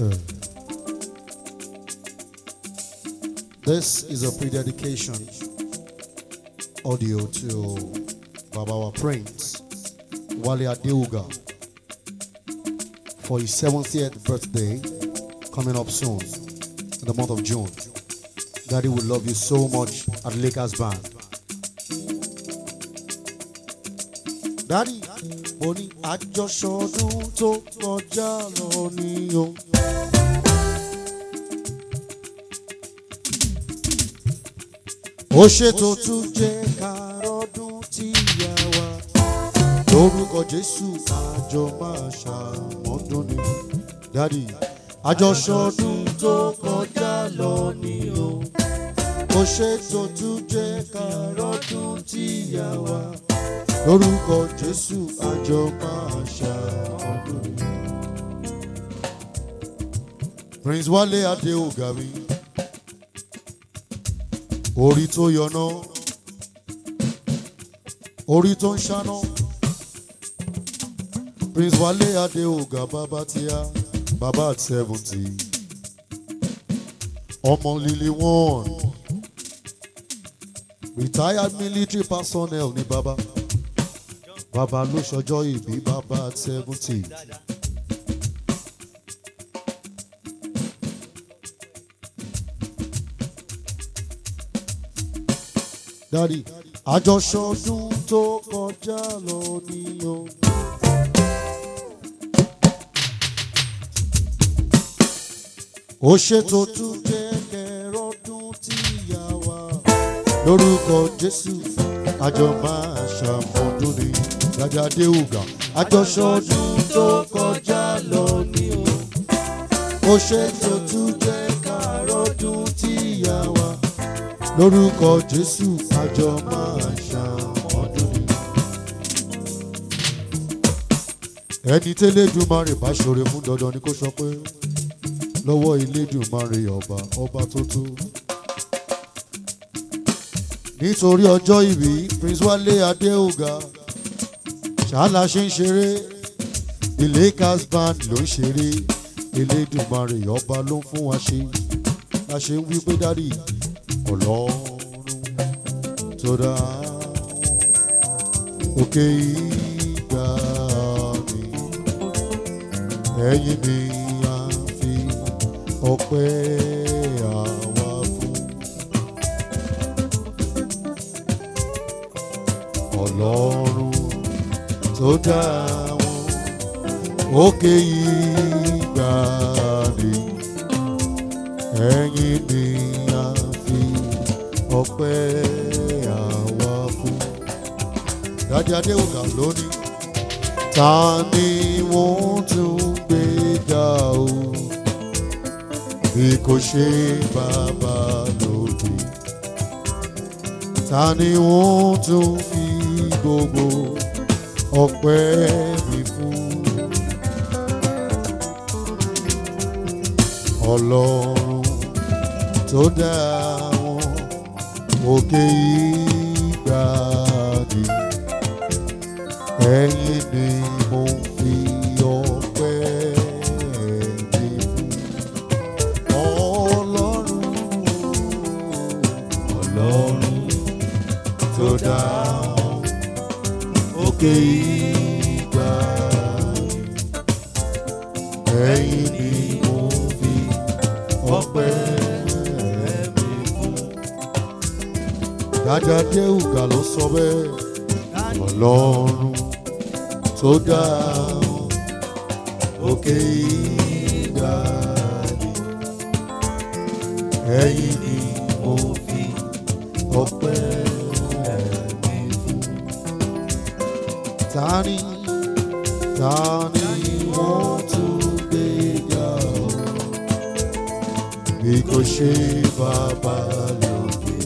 Okay. This is a pre-dedication audio to Babawa Prince Wale Adeuga for his 70th birthday coming up soon in the month of June. Daddy will love you so much at Lakers Band. Daddy, mo ní àjọṣọdún tó kọjá lọ ní o. ó ṣètò tún jẹ́ kárọ́dún tí ìyá wa lórúkọ jésù àjọ máa ṣàmọ́dún ni. Daddy, àjọṣọdún tó kọjá lọ ní o. ó ṣètò tún jẹ́ kárọ́dún tí ìyá wa lórúkọ jésù àjọ máa ṣàmọ́dún ni. Prince Wale Adeoga mi orí tó yọná orí tó ń ṣáná Prince Wale Adeoga bàbá tíá bàbá at seventy ọmọ líle one retired military personnel ní bàbá bàbá ló ṣọjọ́ ìbí bàbá at seventy. Daddy, àjọṣọdún tó kọjá lọ ní o. ó ṣètò tún jẹ́ kẹrọ́dún tí ìyá wa lórúkọ Jésù àjọ máa ṣàmọ́dún ní Dàdí Adéhùgà àjọṣọdún tó kọjá lọ ní o. ó ṣètò tún jẹ́ kẹrọ́dún tí ìyá wa lórúkọ jésù àjọ máa ṣàmọ́dún ni. ẹni tẹ́lẹ̀dùmarè bá ṣoore fún dandan ni kó sọ pé lọ́wọ́ ilédùmarè ọba ọba tó tó. nítorí ọjọ́ ìbí prince wálé adéòga ṣáàlà ṣe ń ṣeré the lakers band ló ń ṣeré ilédùmarè ọba ló ń fún wa ṣe la ṣe ń wí pé dádì ọlọ́run tó dá òkè ìgbà mi ẹ̀yìn mi á fi ọpẹ́ àwa fún ọlọ́run tó dá wọn òkè ìgbà mi ẹ̀yìn mi á fi ọpẹ́ àwa fún. Dádì Adéwòkà lónìí. Ta ni wọ́n tún gbé ga o? Bí kò ṣe bàbá lókè. Ta ni wọ́n tún fi gbogbo ọpẹ́ mi fún? Ọlọ́run tó dá wọn òkè ìgbàdì ẹ̀yin ni mo fi ọpẹ́ mi fún ọlọ́run ọlọ́run tó dá wọn òkè ìgbàdì ẹ̀yin ni mo fi ọpẹ́ mi fún. Dádì Adéhùgà ló sọ bẹ́ẹ̀ ọlọ́run tó dá òkè ìgbàdì ẹ̀yin ni mo fi ọpẹ́ mi fún. Tani tani wọ́n tún gbé ga ọ́ bí kò ṣe bàbá lókè.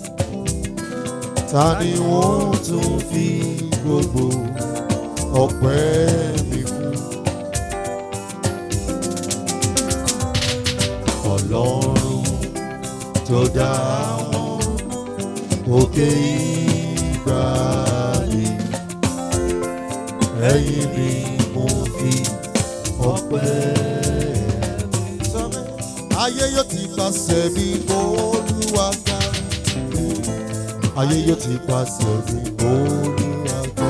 Ta ni wọ́n tún fi gbogbo ọpẹ́ mi fún? Ọlọ́run tó dá wọn òkè ìgbàlè ẹ̀yin ni mo fi ọpẹ́ mi ayé yóò ti pàṣẹ mi olúwa ga ayé yóò ti pàṣẹ mi olúwa ga.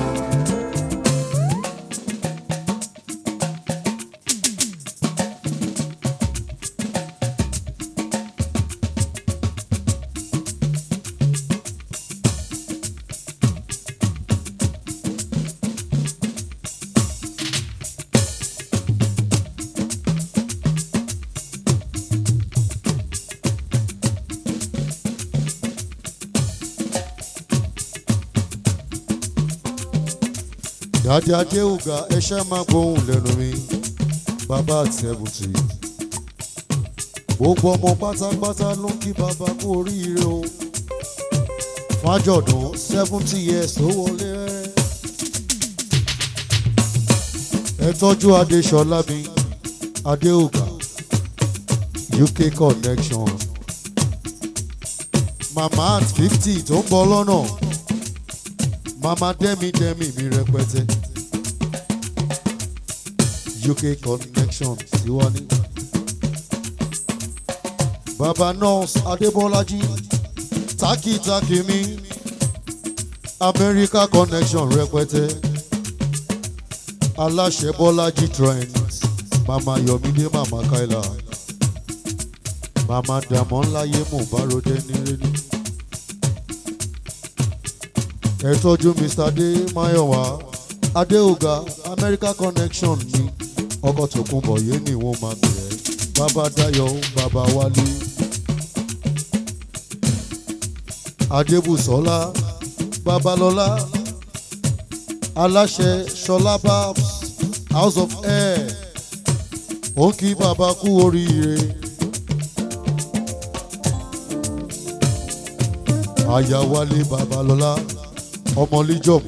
Dàdí Adéhùgà ẹṣẹ́ máa gbóhùn lẹ́nu mi, bàbá àti ẹ̀bùtì. Gbogbo ọmọ pátápátá ló ń kí bàbá kú oríire o. Fájọ̀dún seventy years tó wọlé rẹ̀. Ẹ tọ́jú Adéṣọlá mi, Adéhùgà, UK connection. Màmá at fifty tó ń bọ̀ lọ́nà mama dẹ́mi dẹ́mi mi rẹpẹtẹ uk connection tiwa ní. baba nurse adébọ́lájí takitaki mi america connection rẹpẹtẹ aláṣẹ bọ́lájí trends mama yomide mama kaila mama dàmọ́láyé mọ̀báròdé nírẹ́ni ẹ tọ́jú mr adé mayowa adéòga america connection ni ọkọ̀ tó kún bọ̀ yé ni wọ́n máa bẹ̀rẹ̀ bàbá dayo bàbá wálé adébùsọ́lá babalọ́lá aláṣẹ ṣọlá babs house of air ó ń kí bàbá kú oríire. àyàwálé babalọ́lá ọmọlíjọ̀mù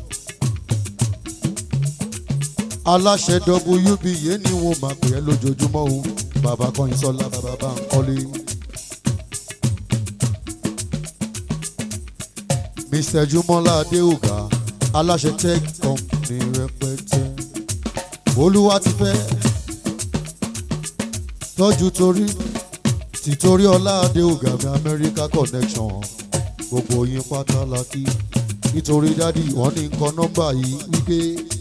aláṣẹ wb yé ni wọn máa pè é lójoojúmọ́ o bàbá kọyìn sọlá bàbá bá ń kọ́lé. mr jumola adéhùgà aláṣẹ tech company rẹpẹtẹ olúwa ti fẹ́ tọ́jú torí tìtorí ọlá adéhùgà mi america connection gbogbo yín pátá la kí nítorí dádì wọn ní nǹkan nọ́mbà yìí wípé.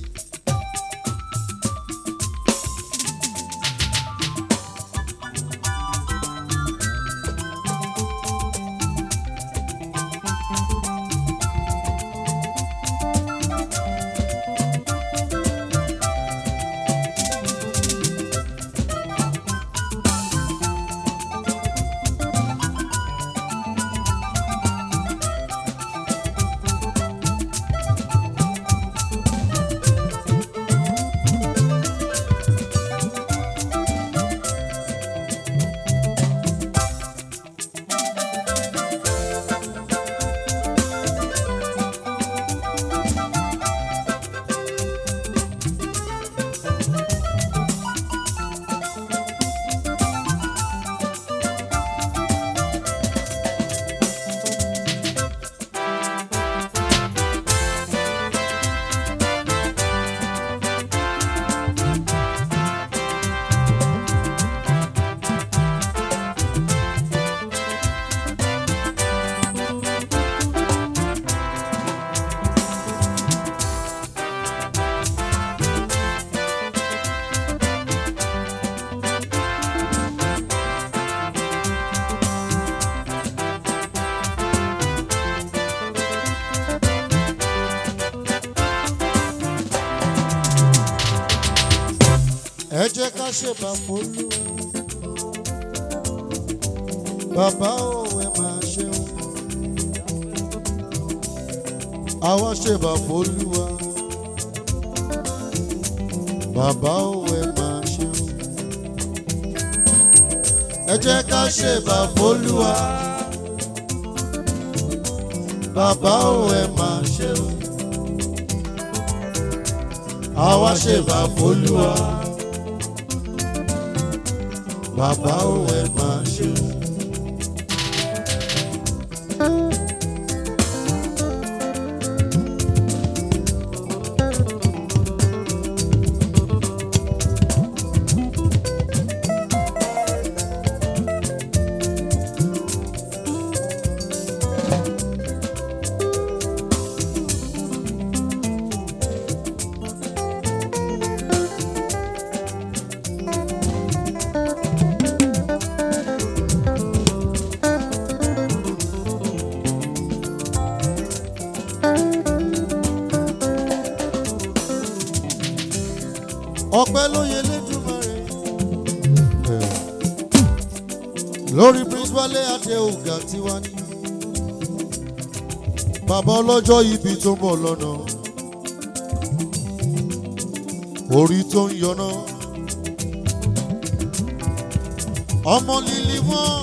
ẹ jẹ́ ká ṣèbà fólúwa bàbá ò ẹ máa ṣeun àwa ṣèbà fólúwa bàbá ò ẹ máa ṣeun ẹ jẹ́ ká ṣèbà fólúwa bàbá ò ẹ máa ṣeun àwa ṣèbà fólúwa bàbá ò ẹ máa ṣe. ọpẹ́ ló yẹ lẹ́dùnmọ́rẹ́. lórí prince wálé adéhùgà tiwa ní. bàbá ọlọ́jọ́ ibi tó ń bọ̀ lọ́nà. orí tó ń yọná. ọmọ líli wọn.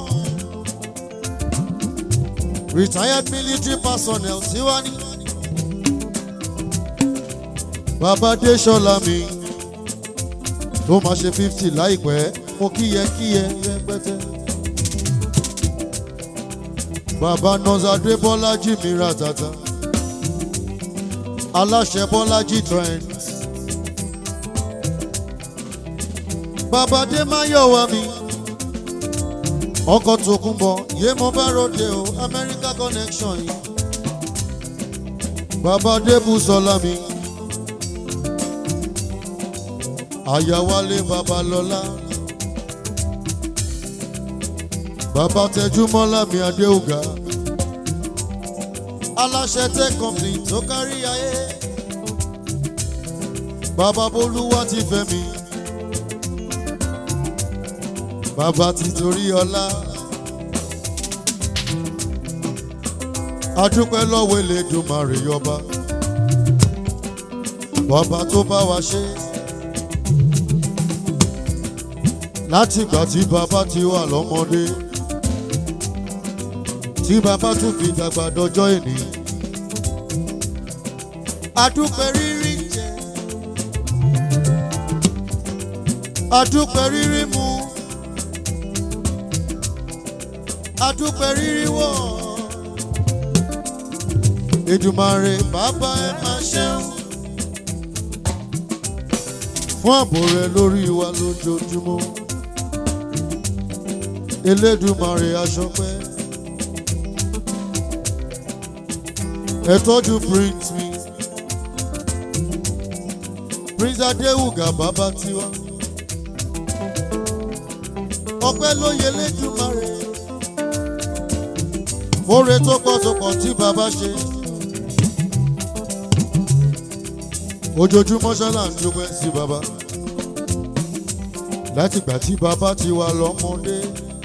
retired military personnel tiwa ní. bàbá dé mi tó máa ṣe fifty láìpẹ́ mo kíyẹ kíyẹ rẹpẹtẹ. bàbá nọ́sàdé bọ́lájì mi ra tata aláṣẹ bọ́lájì trend. bàbá dé máyọ̀ wá mi ọkọ̀ tó kún bọ̀ yé mo bá ròde o America connection yìí. bàbá dé bùsọ̀lá mi. àyàwálé babalọ́lá bàbá tẹjúmọ́lá mi adéhùgá aláṣẹ tech company tó kárí ayé bàbá bolúwa ti fẹ́ mi bàbá ti torí ọlá adúpẹ́ lọ́wọ́ Elédùmarè yọba bàbá tó bá wa ṣe. látìgbà tí bàbá ti wà lọ́mọdé tí bàbá tún fi dàgbà dọjọ́ ìní. adúpẹ́ rírí jẹ adúpẹ́ rírí mu adúpẹ́ rírí wọ̀ Èdùmàrè bàbá ẹ máa ṣeun fún ààbò rẹ lórí wa lójoojúmọ́. Elédùmarè aṣọpẹ́ ẹ tọ́jú prince mi prince Adéwùgà bàbá tiwa ọpẹ́ ló yẹ Elédùmarè fóore tó pọ̀ tó pọ̀ tí bàbá ṣe ojoojúmọ́ ṣálà ń dúpẹ́ sí bàbá látìgbà tí bàbá ti wà lọ́mọdé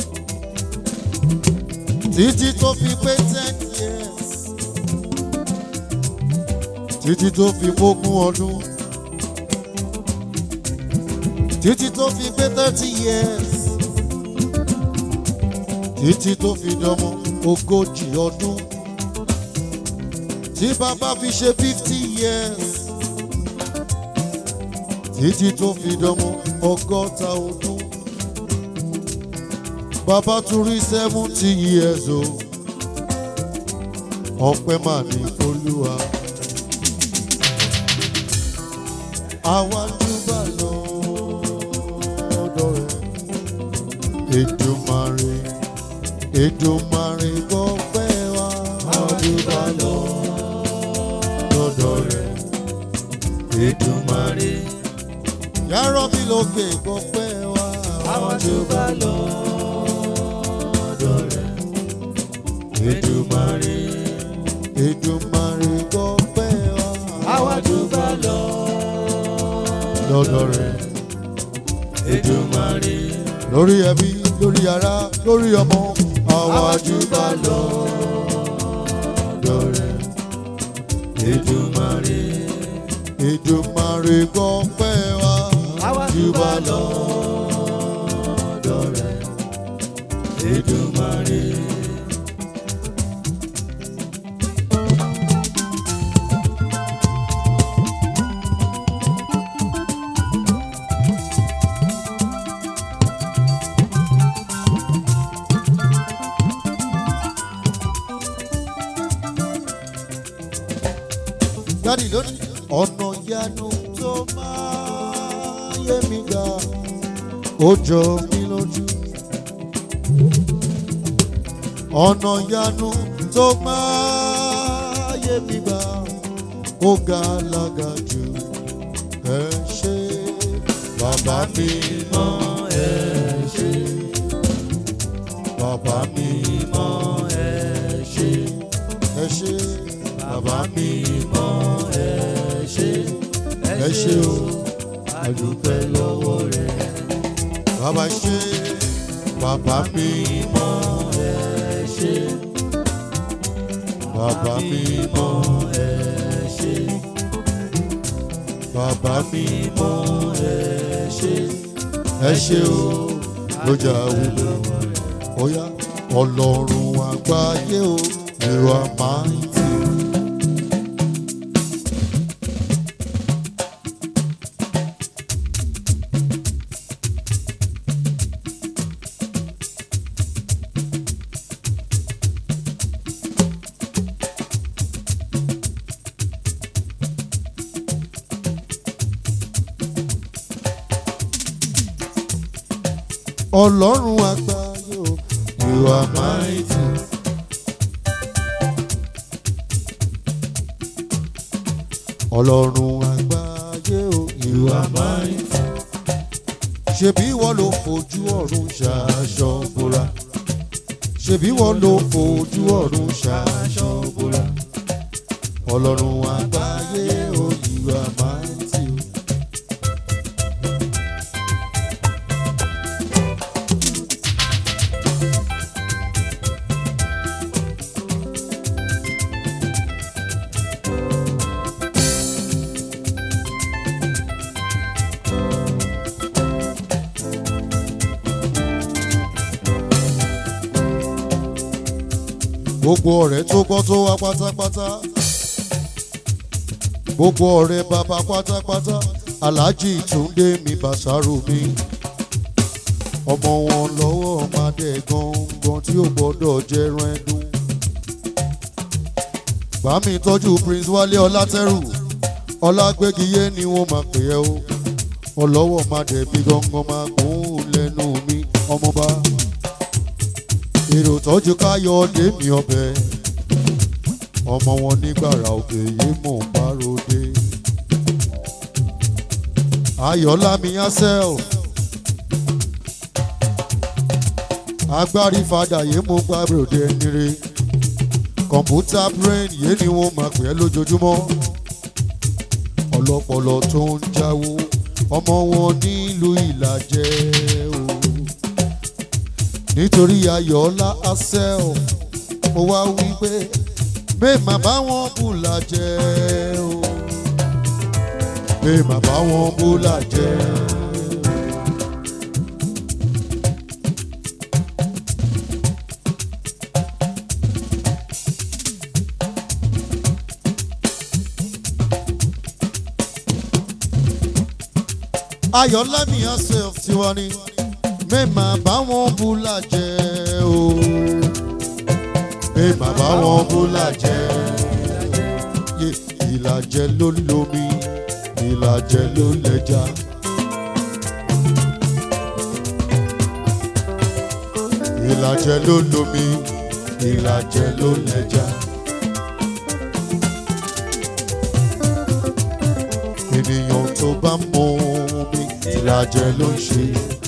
títí tó fi pé ten years títí tó fi gbógun ọdún títí tó fi pé thirty years títí tó fi dọmọ ogójì ọdún tí bàbá fi ṣe fifty years títí tó fi dọmọ ọgọ́ta ọdún bàbá tún rí seventy years o ọpẹ́ mà ní olúwa àwa júbà lọ́dọ̀ rẹ̀ Èdùmàrè Èdùmàrè gbọ́pẹ́ wa àwa júbà lọ́dọ̀ rẹ̀ Èdùmàrè yàrá mi lókè gbọ́pẹ́ wa àwa júbà lọ́dọ̀ rẹ̀ Èdùmàrè Èdùmàrè gbọ́pẹ́ wa àwa júbà lọ lọ́dọ̀ rẹ̀ Èdùmàrè lórí ẹbí lórí ará lórí ọmọ àwa júbà lọ́dọ̀ rẹ̀ Èdùmàrè Èdùmàrè gbọ́pẹ́ wa àwa júbà júbà lọ. lọ́dọ̀ rẹ̀ Èdùmàrè. Dádì lónìí. ọ̀nà ìyanu tó máa yé mi ga ó jọ mí lójú. ọ̀nà ìyanu tó máa yé mi ga ó ga lága jù ẹ ṣé bàbá mi mọ́ ẹ ṣé bàbá mi mọ́ ẹ ṣé ẹ ṣé bàbá mi mọ́ ẹ ṣé ẹ ṣé o dúpẹ́ lọ́wọ́ rẹ̀. bàbá ṣe bàbá mi mọ́ ẹ ṣé bàbá mi mọ́ ẹ ṣé bàbá mi mọ́ ẹ ṣé ẹ ṣe o lójà wúlò ọ̀yá ọlọ́run àgbáyé o you are mighty. ọlọ́run àgbáyé o you are mighty. ọlọ́run àgbáyé o you are mighty. ṣebí wọ́n ló fojú ọ̀run ṣaṣọ bora ṣebí wọ́n ló fojú ọ̀run ṣaṣọ bora ọlọ́run àgbáyé o you are mighty. o. gbogbo ọ̀rẹ́ tó gbọ́ tó wá pátápátá gbogbo ọ̀rẹ́ bàbá pátápátá aláàjì túndé mi bàṣárò mi ọmọ wọn lọ́wọ́ ọmọdé gangan tí ó gbọ́dọ̀ jẹran ẹdun bá mi tọ́jú prince wálé ọlátẹ́rù ọlágbégiyé ni wọ́n máa pè ẹ́ o ọlọ́wọ́ ọmọdé bí gangan máa gùn lẹ́nu mi ọmọba èrò tọ́jú káyọ̀ lémi ọbẹ̀ ọmọ wọn nígbàrà òkè yìí mò ń bá ròde ayọ̀lámi asel agbárí fadà yìí mò ń bá ròde nire kọ̀mpútà brain yìí ni wọ́n máa pè é lójoojúmọ́ ọlọ́pọlọ tó ń jáwó ọmọ wọn nílùú ìlàjẹ o nítorí ayọ̀ọ́lá asel mo wá wí pé mẹ́ẹ̀mà bá wọn bùlà jẹ́ o mẹ́ẹ̀mà bá wọn bùlà jẹ́ ayọ̀ọ́lá mi asel tiwa ni mẹ́ẹ̀mà bá wọn bùlà jẹ́ o mẹ́ẹ̀mà bá wọn bùlà jẹ́ Yé, ìlàjẹ ló lomi ìlàjẹ ló lẹja. ìlàjẹ ló lomi ìlàjẹ ló lẹja. ènìyàn tó bá mọ omi ìlàjẹ ló ń ṣe.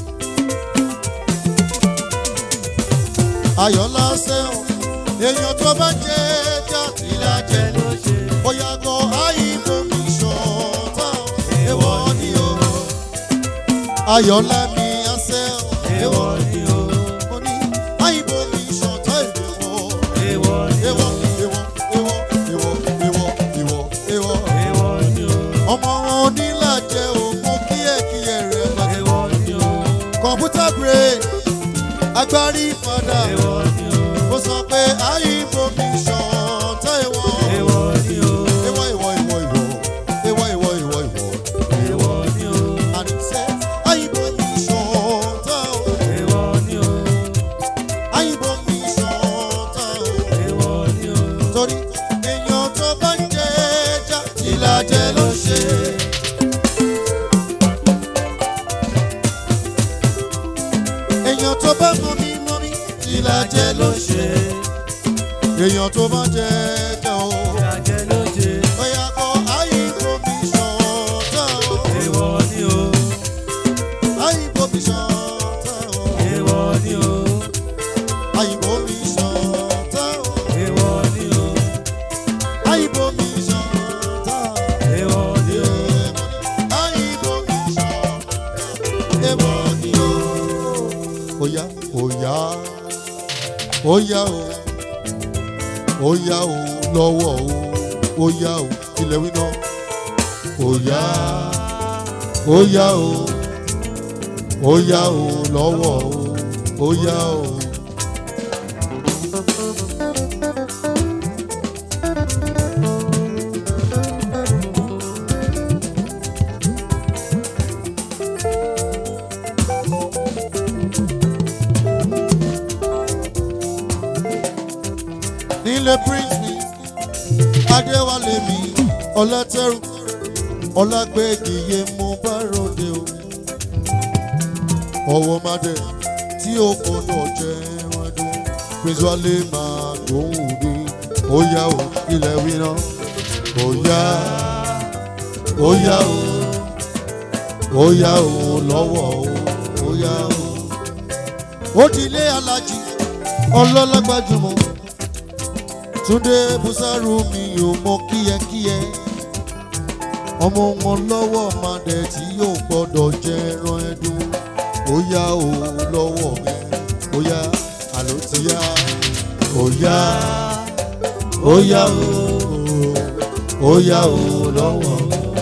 ayọ̀lá sẹ́wọ̀n èèyàn tó bá jẹ́ ẹja ìlàjẹ ló ń ṣe. bóyá kọ àyìnbó mi ṣọ̀tá èèwọ̀ ni o. ayọ̀lá mi sẹ́wọ̀n èèwọ̀ ni o. mo ní àyìnbó mi ṣọ̀tá èèwọ̀. Èèwọ̀ ni o, èèwọ̀ èèwọ̀ èèwọ̀ èèwọ̀ èèwọ̀ èèwọ̀ èèwọ̀. èèwọ̀ ni o, ọmọ wọn onílàjẹ òkun kíyèkíyè rẹ̀ lọ́jọ́. èèwọ̀ ni o, kọ̀ǹpútà brain agbárí padà èèwọ̀ ni o, ó sọ pé àyìnbó mi ṣọ̀tá ìwọ. èèwọ̀ ni o, ìwọ ìwọ ìwọ ìwọ ìwọ ìwọ ìwọ ìwọ. èèwọ̀ ni o, àníṣe àyìnbó mi ṣọ̀tá o. èèwọ̀ ni o, àyìnbó mi ṣọ̀tá o. èèwọ̀ ni o. torí èèyàn tó bá ń jẹ ẹja ìlàjẹ ló ṣe. èèyàn tó bá mọ mi mọ mi ìlàjẹ ló ṣe. èèyàn tó bá jẹ ẹja o. Ìlàjẹ ló ṣe, bóyá kọ àyìnbó mi ṣọ̀tá o. èèwọ̀ ni o, àyìnbó mi ṣọ̀tá o. èèwọ̀ ni o, àyìnbó mi ṣọ̀tá o. èèwọ̀ ni o, àyìnbó mi ṣọ̀tá o. èèwọ̀ ni o, àyìnbó mi ṣọ̀tá o. ó yá o ó yá o lọ́wọ́ o ó yá o ilẹ̀ wí náà ó yá ó yá o ó yá o lọ́wọ́ o ó yá o. nílé prince mi adéwálé mi ọlátẹrù ọlágbẹgìyẹ mo bá ròde o ọwọ́ madẹ tí ó gbọ́dọ̀ jẹ ẹran prince wálé máa gbóhùn mi ó yá o ilẹ̀ wíná ó yá ó yá o ó yá o lọ́wọ́ o ó yá o ó ti lé alájí ọlọ́lágbájúmọ́ túndé busaru mi ò mọ kíyẹkíyẹ ọmọ wọn lọ́wọ́ madẹ tí yóò gbọ́dọ̀ jẹ ẹran ẹdun ó yá o lọ́wọ́ mi ó yá àló ti yá ó yá ó yá o ó yá o lọ́wọ́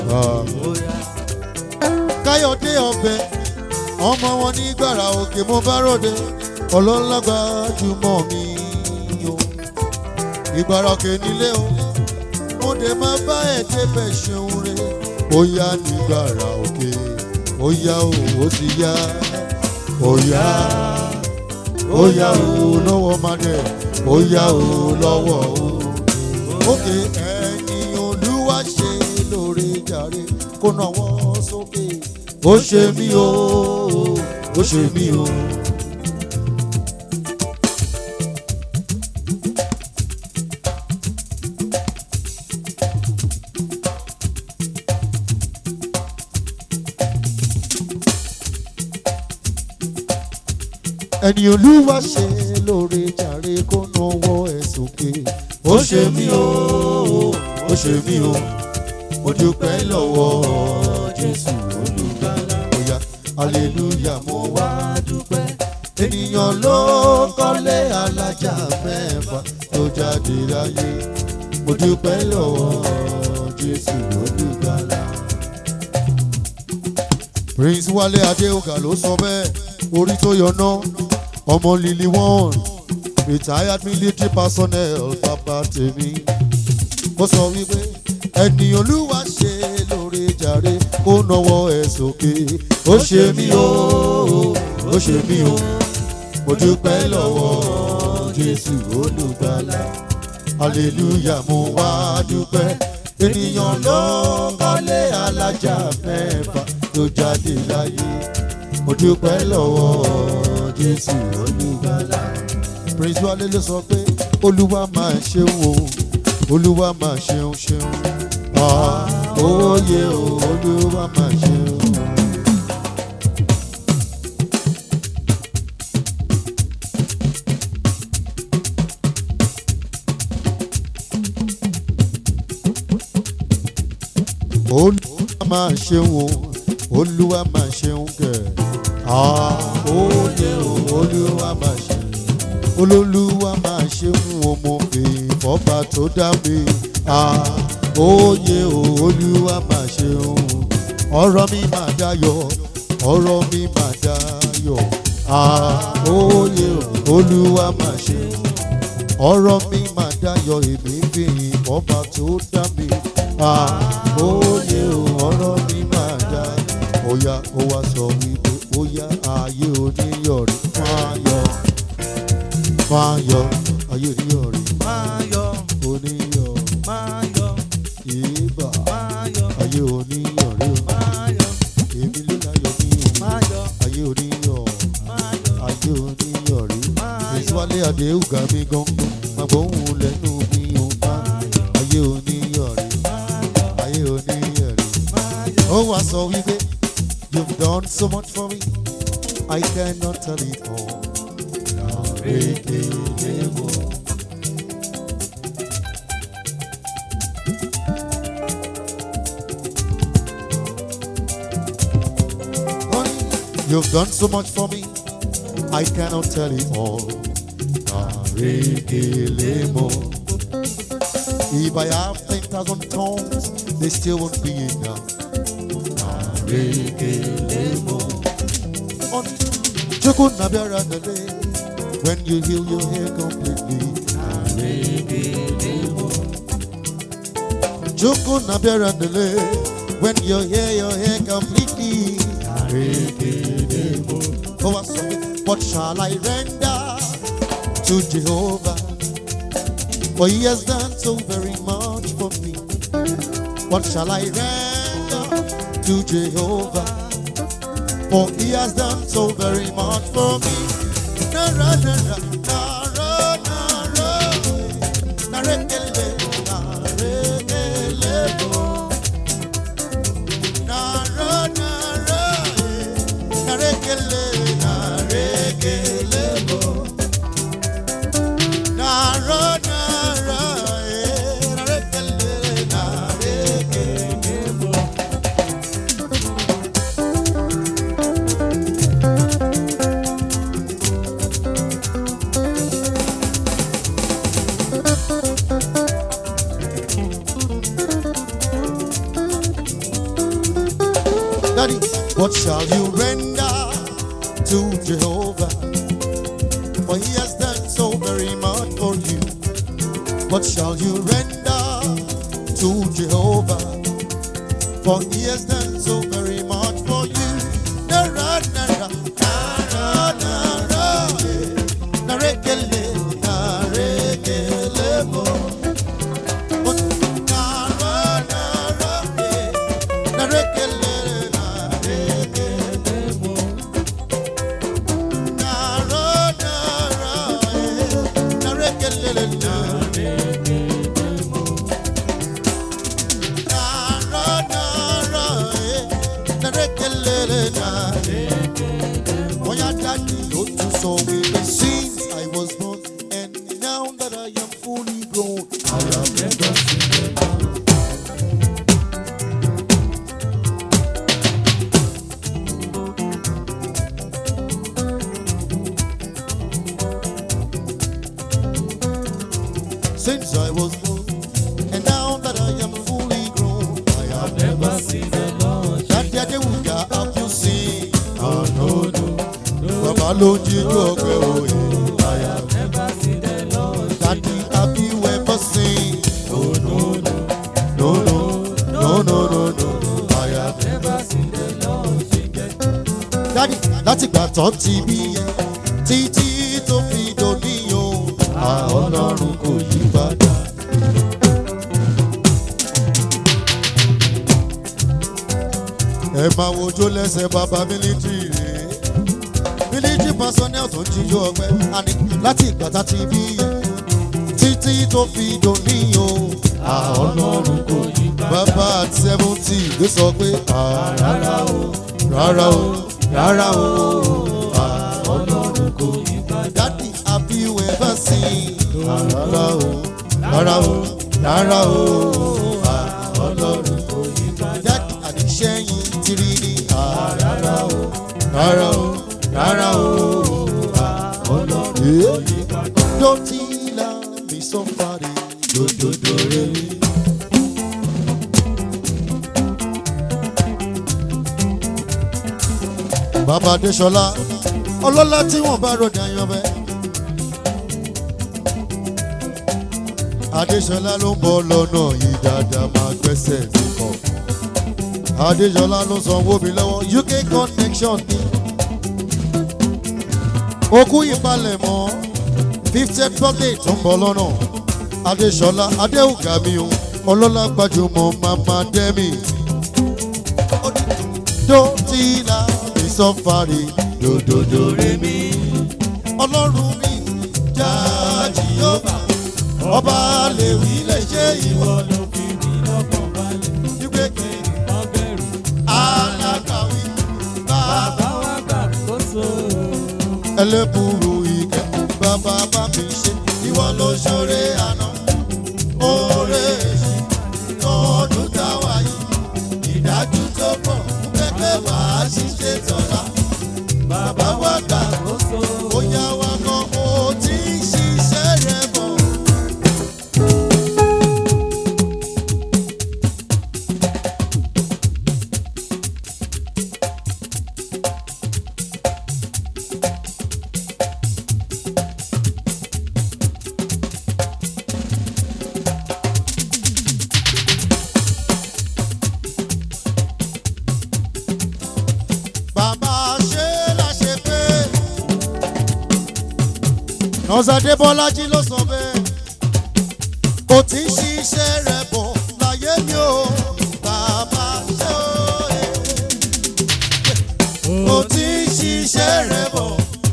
káyọ̀dé ọbẹ̀ ọmọ wọn ní gbàrà òkè mo bá ròde ọlọ́lágbá jùmọ̀ mi o ìgbàrà òkè nílé o mo dé máa bá ẹ̀ débẹ̀ ṣeun re ó yá nígbàrà òkè ó yá o ó ti yá ó yá ó yá o lọ́wọ́ madẹ ó yá o lọ́wọ́ o òkè ẹ̀yìn olúwa ṣe lóore jàre kó náwó sókè ó ṣe mí o ó ṣe mí o. ẹni olúwa ṣe lóore jàre kó náwó ẹ sókè ó ṣe mí o ó ṣe mí o mo dúpẹ́ lọ́wọ́ jésù olùgbàlà bóyá aleluya mo wá dúpẹ́ ènìyàn ló kọ́lé alájà mẹ́fà tó jáde láyé mo dúpẹ́ lọ́wọ́ jésù olùgbàlà. prince wálé adéhùgà ló sọ bẹ́ẹ̀ orí tó yọná ọmọ lily one retired military personnel bàbá tèmi ó sọ wípé ẹni olúwa ṣe lóore jàre kó nawọ́ ẹ̀ sókè ó ṣe mí o ó ṣe mí o mo dúpẹ́ lọ́wọ́ jésù olùgbàlà hallelujah mo wá dúpẹ́ ènìyàn ló kọ́lé alájà mẹ́fà tó jáde láyé mo dúpẹ́ lọ́wọ́ jésù olùgbàlà prince wálé ló sọ pé olúwa máa ṣeun o olúwa máa ṣeun ṣeun òye o olúwa máa ṣeun. olúwa máa ṣeun o olúwa máa ṣeun kẹ òye o olúwa máa ṣeun olólùwà máa ṣeun o mo fi ìfọ́ba tó dá mi òye o olúwa máa ṣeun ọ̀rọ̀ mi máa dayọ̀ ọ̀rọ̀ mi máa dayọ̀ òye o olúwa máa ṣeun ọ̀rọ̀ mi máa dayọ̀ èmi fi ìfọ́ba tó dá mi òye o ọ̀rọ̀ mi máa dayọ̀ óyá ó wá sọ wípé óyá ayé oníyọ̀rí máa yọ̀ máa yọ̀ ayé oníyọ̀rí máa yọ oníyọ̀ máa yọ ìbà máa yọ ayé oníyọ̀rí o máa yọ èmi ló láyọ̀ mí o máa yọ ayé oníyọ̀ máa yọ ayé oníyọ̀rí máa yọ ìsúwálé àdéhùgà mi gangan máa gbóhùn lẹ́nu mi ò bá ayé oníyọ̀rí ayé oníyọ̀rí. máa yọ. ó wá sọ wípé you've done so much for me I cannot tell it all. Àrékéléwò. Honey, You've done so much for me, I cannot tell it all. Arekelemo. If I have 10,000 tongues, they still won't be enough. Arekelemo. On Chukwu Nabiara Nale, when you heal your hair completely. Arekelemo. Chukwu Nabiara Nale, when you hear your hair completely. Arekelemo. Oh, I saw it. What shall I render to Jehovah? For he has done so very much for me. What shall I render to Jehovah? For he has done so very much for me. Nara, nara, nara, nara, narekele, narekele, nara, nara, narekele, narekele, nara, nara, narekele, narekele. Daddy, what shall you render to Jehovah? For he has done so very much for you. What shall you render to Jehovah? For he has done so very much for you. Nara, nara, nara, nara, eh. Narekele, narekele, mo. What- nara, nara, eh. Narekele, narekele, mo. Nara, nara, eh. Narekele, narekele, mo. Nara, nara, eh. Narekele, narekele, mo. Oya daddy, ó tún sọ wípé since I was born and now that I am fully grown, I have never seen the Lord. since I was born, and now that I am fully grown, I have never seen the Lord. Daddy Adewuga, have you seen? Oh no no, Baba ló ń jíjó ọgbẹ́ òye. I have never seen the Lord. Daddy, have you ever seen? Oh no no, no no, no no no no, I have never seen the Lord. Daddy, láti gbà tán ti bí yẹn, títí tó fi dòní o, àwọn ọlọ́run kò yí padà. ẹ máa wojó lẹ́sẹ̀ bàbá mílítírì rè é mílítírì personnel tó ń jíjó ọgbẹ́ àní láti ìgbà tá ti bí yẹn títí tó fi dòní o. àwọn ọlọ́run kò yí padà. bàbá at seventy ló sọ pé rárá o rárá o rárá o àwọn ọlọ́run kò yí padà. dádì have you ever seen? rárá o rárá o rárá o àwọn ọlọ́run kò yí padà. dádì àdìsẹ́yìn tiri ní rárá o rárá o rárá o àwọn ọlọ́run kò yí padà. dọ́tí la mi sọ fàdé dòdòdò rẹ̀. bàbá adéṣọlá ọlọ́lá tí wọ́n bá ròdà yanbẹ́. adéṣọlá ló ń bọ̀ lọ́nà yìí dáadáa máa gbẹ́sẹ̀ mi kàn. adéṣọlá ló sanwó mi lọ́wọ́ uk connection ni. okú ìpalẹ̀mọ́ fiftieth birthday tó ń bọ̀ lọ́nà. adéṣọlá adéhùgà mi o ọlọ́lá gbajúmọ̀ mama dẹ́mi. dótìlà ìsọfàrì dòdòdò rẹ mi. ọlọ́run mi jáàjì yóò bá ọba lè wí lè ṣe ìwọ ló fi mí lọ́kàn balẹ̀. wípé kí ọbẹ̀rù alákàwí bàbá bàbá wa gbàkóso. ẹlẹ́bùrú ìkẹ́ bàbá bá mi ṣe ìwọ ló ṣoore àná. oore èṣù ọdún táwa yìí ìdájú tó pọ̀ pẹ́pẹ́ wàá ṣiṣẹ́ tọ́lá. bàbá wa gbà Gbàkóso. bóyá wa kan ó ti ń ṣiṣẹ́ nọ́sàdé bọ́lájí ló sọ bẹ́ẹ̀ kò tí ń ṣiṣẹ́ rẹ̀ bọ̀ láyé mi ò bàbá ṣe òye kò tí ń ṣiṣẹ́ rẹ̀ bọ̀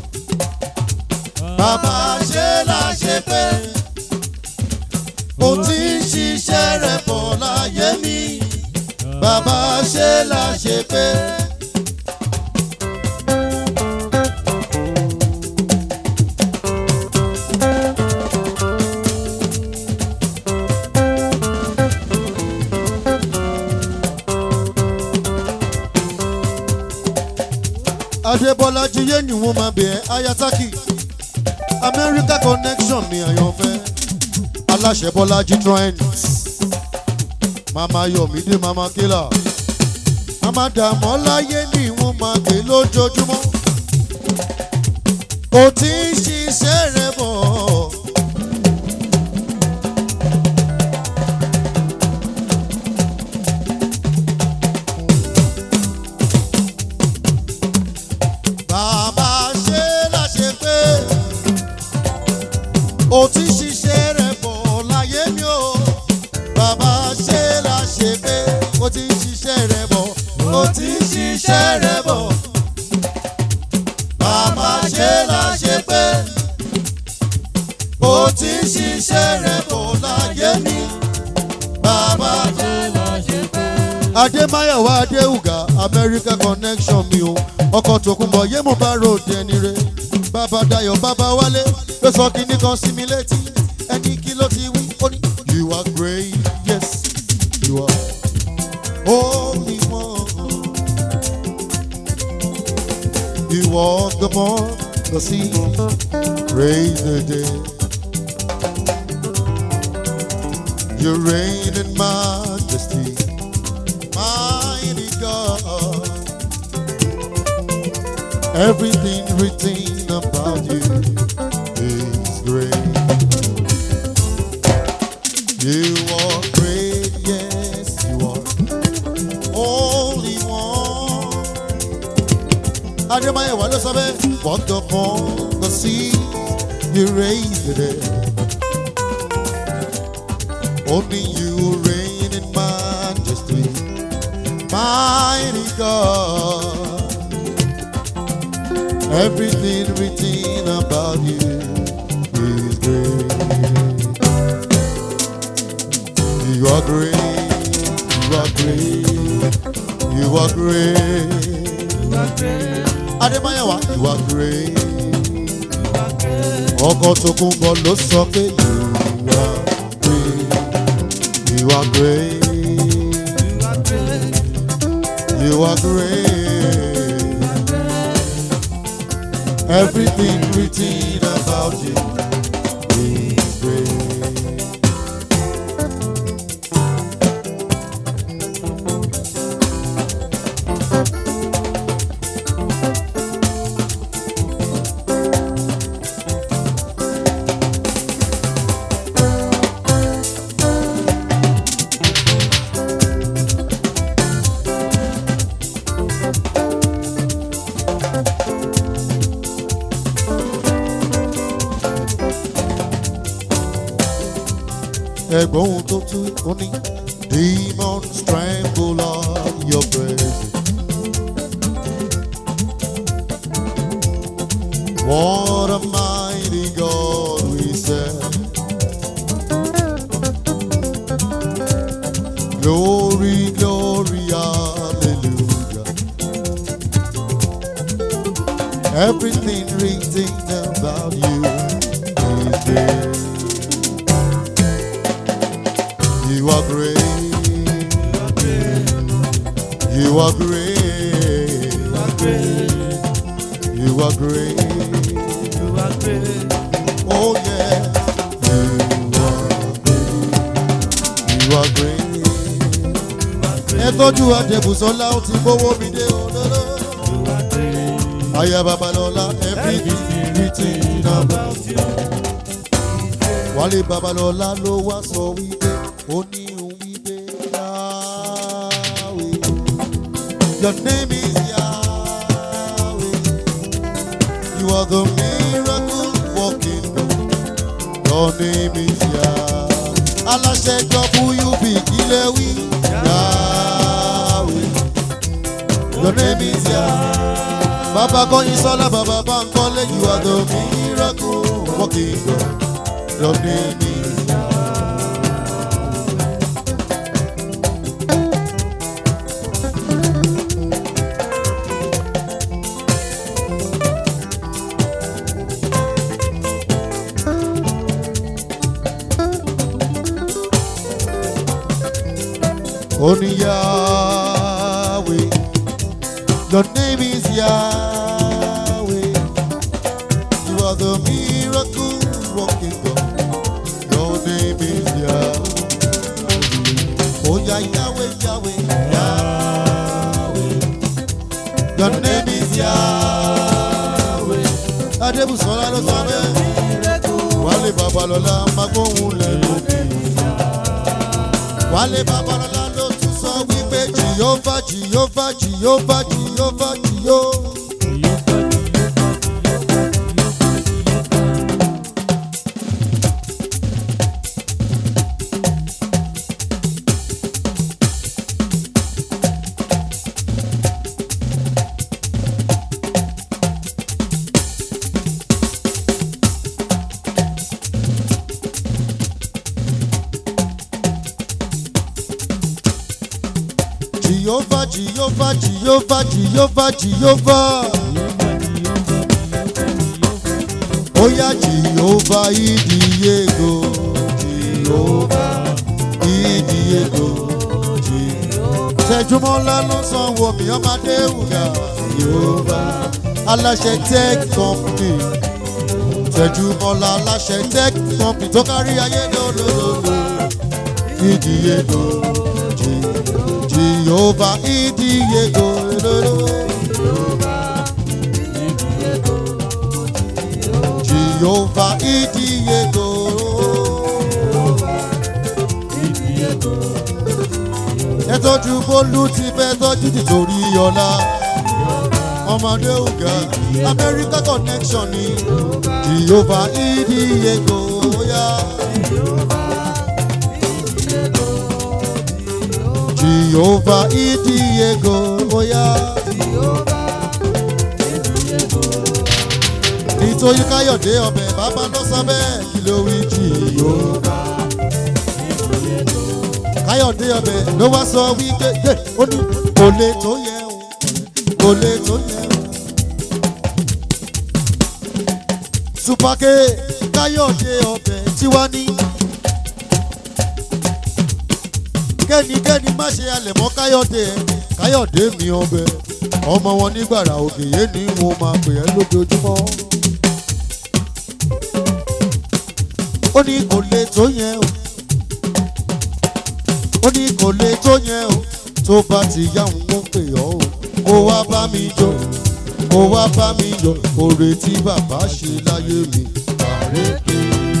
bàbá ṣe láṣẹ pé kò tí ń ṣiṣẹ́ rẹ̀ bọ̀ láyé mi bàbá ṣe láṣẹ pé. adébọ́lájí yé ni wọ́n máa bẹ̀ ẹ́ ayataki america connection ni àyànfẹ́ aláṣẹ bọ́lájí trend mama yomide mama kila mama dàmọ́láyé ni wọ́n máa gbé lójoojúmọ́ kò tí ń ṣiṣẹ́ rẹ̀ bọ̀. bàbá ṣe láṣẹ pé ó ti ṣiṣẹ́ rẹ̀ bọ̀ láyé mi o bàbá ṣe láṣẹ pé ó ti ṣiṣẹ́ rẹ̀ bọ̀ ó ti ṣiṣẹ́ rẹ̀ bọ̀ bàbá ṣe láṣẹ pé ó ti ṣiṣẹ́ rẹ̀ bọ̀ láyé mi bàbá ṣe láṣẹ pé. adémáyàwá adéhùgà america connection mi o ọkọ̀ tòkunbọ̀ yé mo bá ròde ẹni re bàbá dayọ̀ bàbá wálé ló sọ kínní kan sí mi létí ẹni kí ló ti wí ó ní. you are great yes you are only one you walk the more the sea praise the day you reign in majesty mighty God. Everything written about you is great. You are great, yes, you are. Only one. Ademaye wa ló sọ bẹ́ẹ̀. Walked upon the sea, you raised the dead. Only you reign in majesty, mighty God. Everything written about you is great. You are great. You are great. You are great. Ademayawa, you are great. Ọkọ̀ tó kún bọ̀ ló sọ pé you are great. You are great. You are great. Everything written about you is great. ẹ̀gbọ́n ohun tó tú ó ní. demons tremble at your presence. What a mighty God we serve. Glory, glory, hallelujah. Everything written about you is there. You are great. You are great. You are great. Oh yeah. You are great. You are great. Ẹ tọ́jú Adébùsọ́lá ó ti gbówó mi dé òdòdó. Aya Babalọ́lá everything written about you. Wálé Babalọ́lá ló wá sọ wípé ó ní òun wípé Yahweh. Your name is Yahweh. You are the miracle working God. Your name is Yah. Aláṣẹ WB kílẹ̀ wí. Yahweh. Your name is Yah. Baba kọ́yin sọ́lá bàbá bá ń kọ́lé you are the miracle working God. Your name is Only Yahweh. Your name is Yahweh. You are the miracle working God. Your name is Yahweh. Oh yeah, Yahweh, Yahweh, Yahweh. Your name is Yahweh. Adébùsọ̀lá ló sọ bẹ́ẹ̀. Wálé Babalọ́lá máa gbóhùn lẹ́nu mi. Wálé Babalọ́lá ló tún sọ wípé Jìyófà Jìyófà Jìyófà Jìyófà Jìyó. Jìyófà Jìyófà Jìyófà Jìyófà Jìyófà. Oya Jìyófà Ìdíyego. Jìyófà Ìdíyego. Jìyófà. Tẹ̀júmọ́lá ló sanwó mi ọmọdé wùgà. Jìyófà. Aláṣẹ tech company. Tẹ̀júmọ́lá aláṣẹ tech company tó kárí ayé lólóòlò. Ìdíyego. Jìyófà. Jehovah Idiego. Jehovah Idiego. Ẹ tọ́jú Bólú ti fẹ́ tọ́jú nítorí ọ̀la. Ọmọdé ògá America connection ni Jehovah Idiego. Yeah. Jehovah Idiego, oya. Nítorí Káyọ̀dé ọbẹ̀ bàbá ló sọ bẹ́ẹ̀ kí ló wí Jehovah. Káyọ̀dé ọbẹ̀ ló wá sọ wípé yé ó ní kò lè tó yẹ o, kò lè tó yẹ o. Supake Káyọ̀dé ọbẹ̀ tí wá ní. kẹ́nikẹ́ni má ṣe alẹ̀ mọ́ káyọ̀dé ẹ̀ káyọ̀dé mi ọbẹ̀ ọmọ wọn nígbàrà òkèyé ni wọn máa pè ẹ́ lójoojúmọ́. ó ní kò lè tó yẹn o ó ní kò lè tó yẹn o tó bá ti yá òun ó pè ọ́ o kó wá bá mi jọ kó wá bá mi yọ oore tí bàbá ṣe láyé mi àrékè.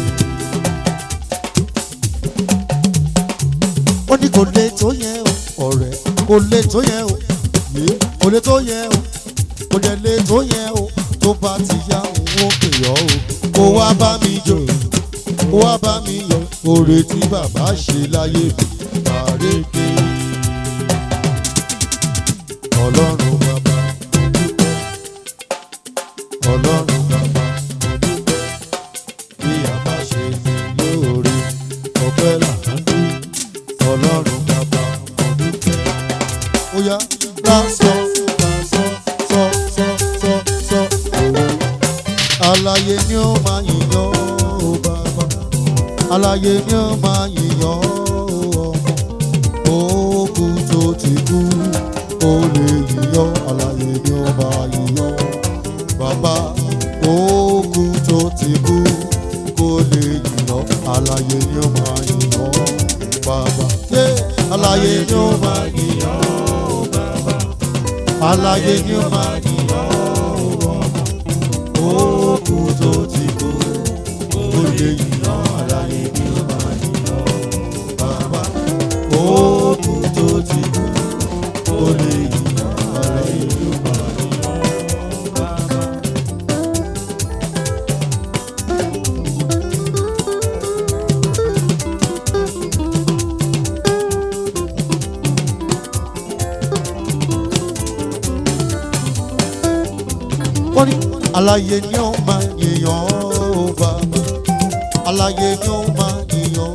ó ní kò lè tó yẹn o ọ̀rẹ́ kò lè tó yẹn o yé kò lè tó yẹn o kò dẹ̀ lè tó yẹn o tó bá ti yá òun ó pè ọ́ o kó wá bá mi jọ kó wá bá mi yọ oore tí bàbá ṣe láyé mi àrékè. ọlọ́run bàbá ọlọ́run bàbá bí a bá ṣe ní lóore ọpẹ́ làǹdù ọlọ́run bàbá ọdúnfẹ́. ó yá rà sọ rà sọ sọ sọ sọ sọ òwò. àlàyé ni ó máa yìnyán ó bàbá. àlàyé ni ó máa yìnyán ó ọmọ. òkú tó ti kú ó lè yìnyán. àlàyé ni ó máa yìnyán bàbá. òkú tó ti kú kó lè yìnyán. àlàyé ni ó máa yìnyán bàbá. Ṣé àlàyé ni ó máa yìnyán ó bàbá? Àlàyé ni ó máa yìnyán ó ọmọ. Òkú tó ti kú, ó lè yìnyán. Àlàyé ni ó máa yìnyán ó bàbá. Òkú tó ti kú, ó lè yìnyán. Àlàyé ni ó máa yìnyán ó bàbá. ó ní aláyé ni ó máa yìnyàn ó bàbá aláyé ni ó máa yìnyàn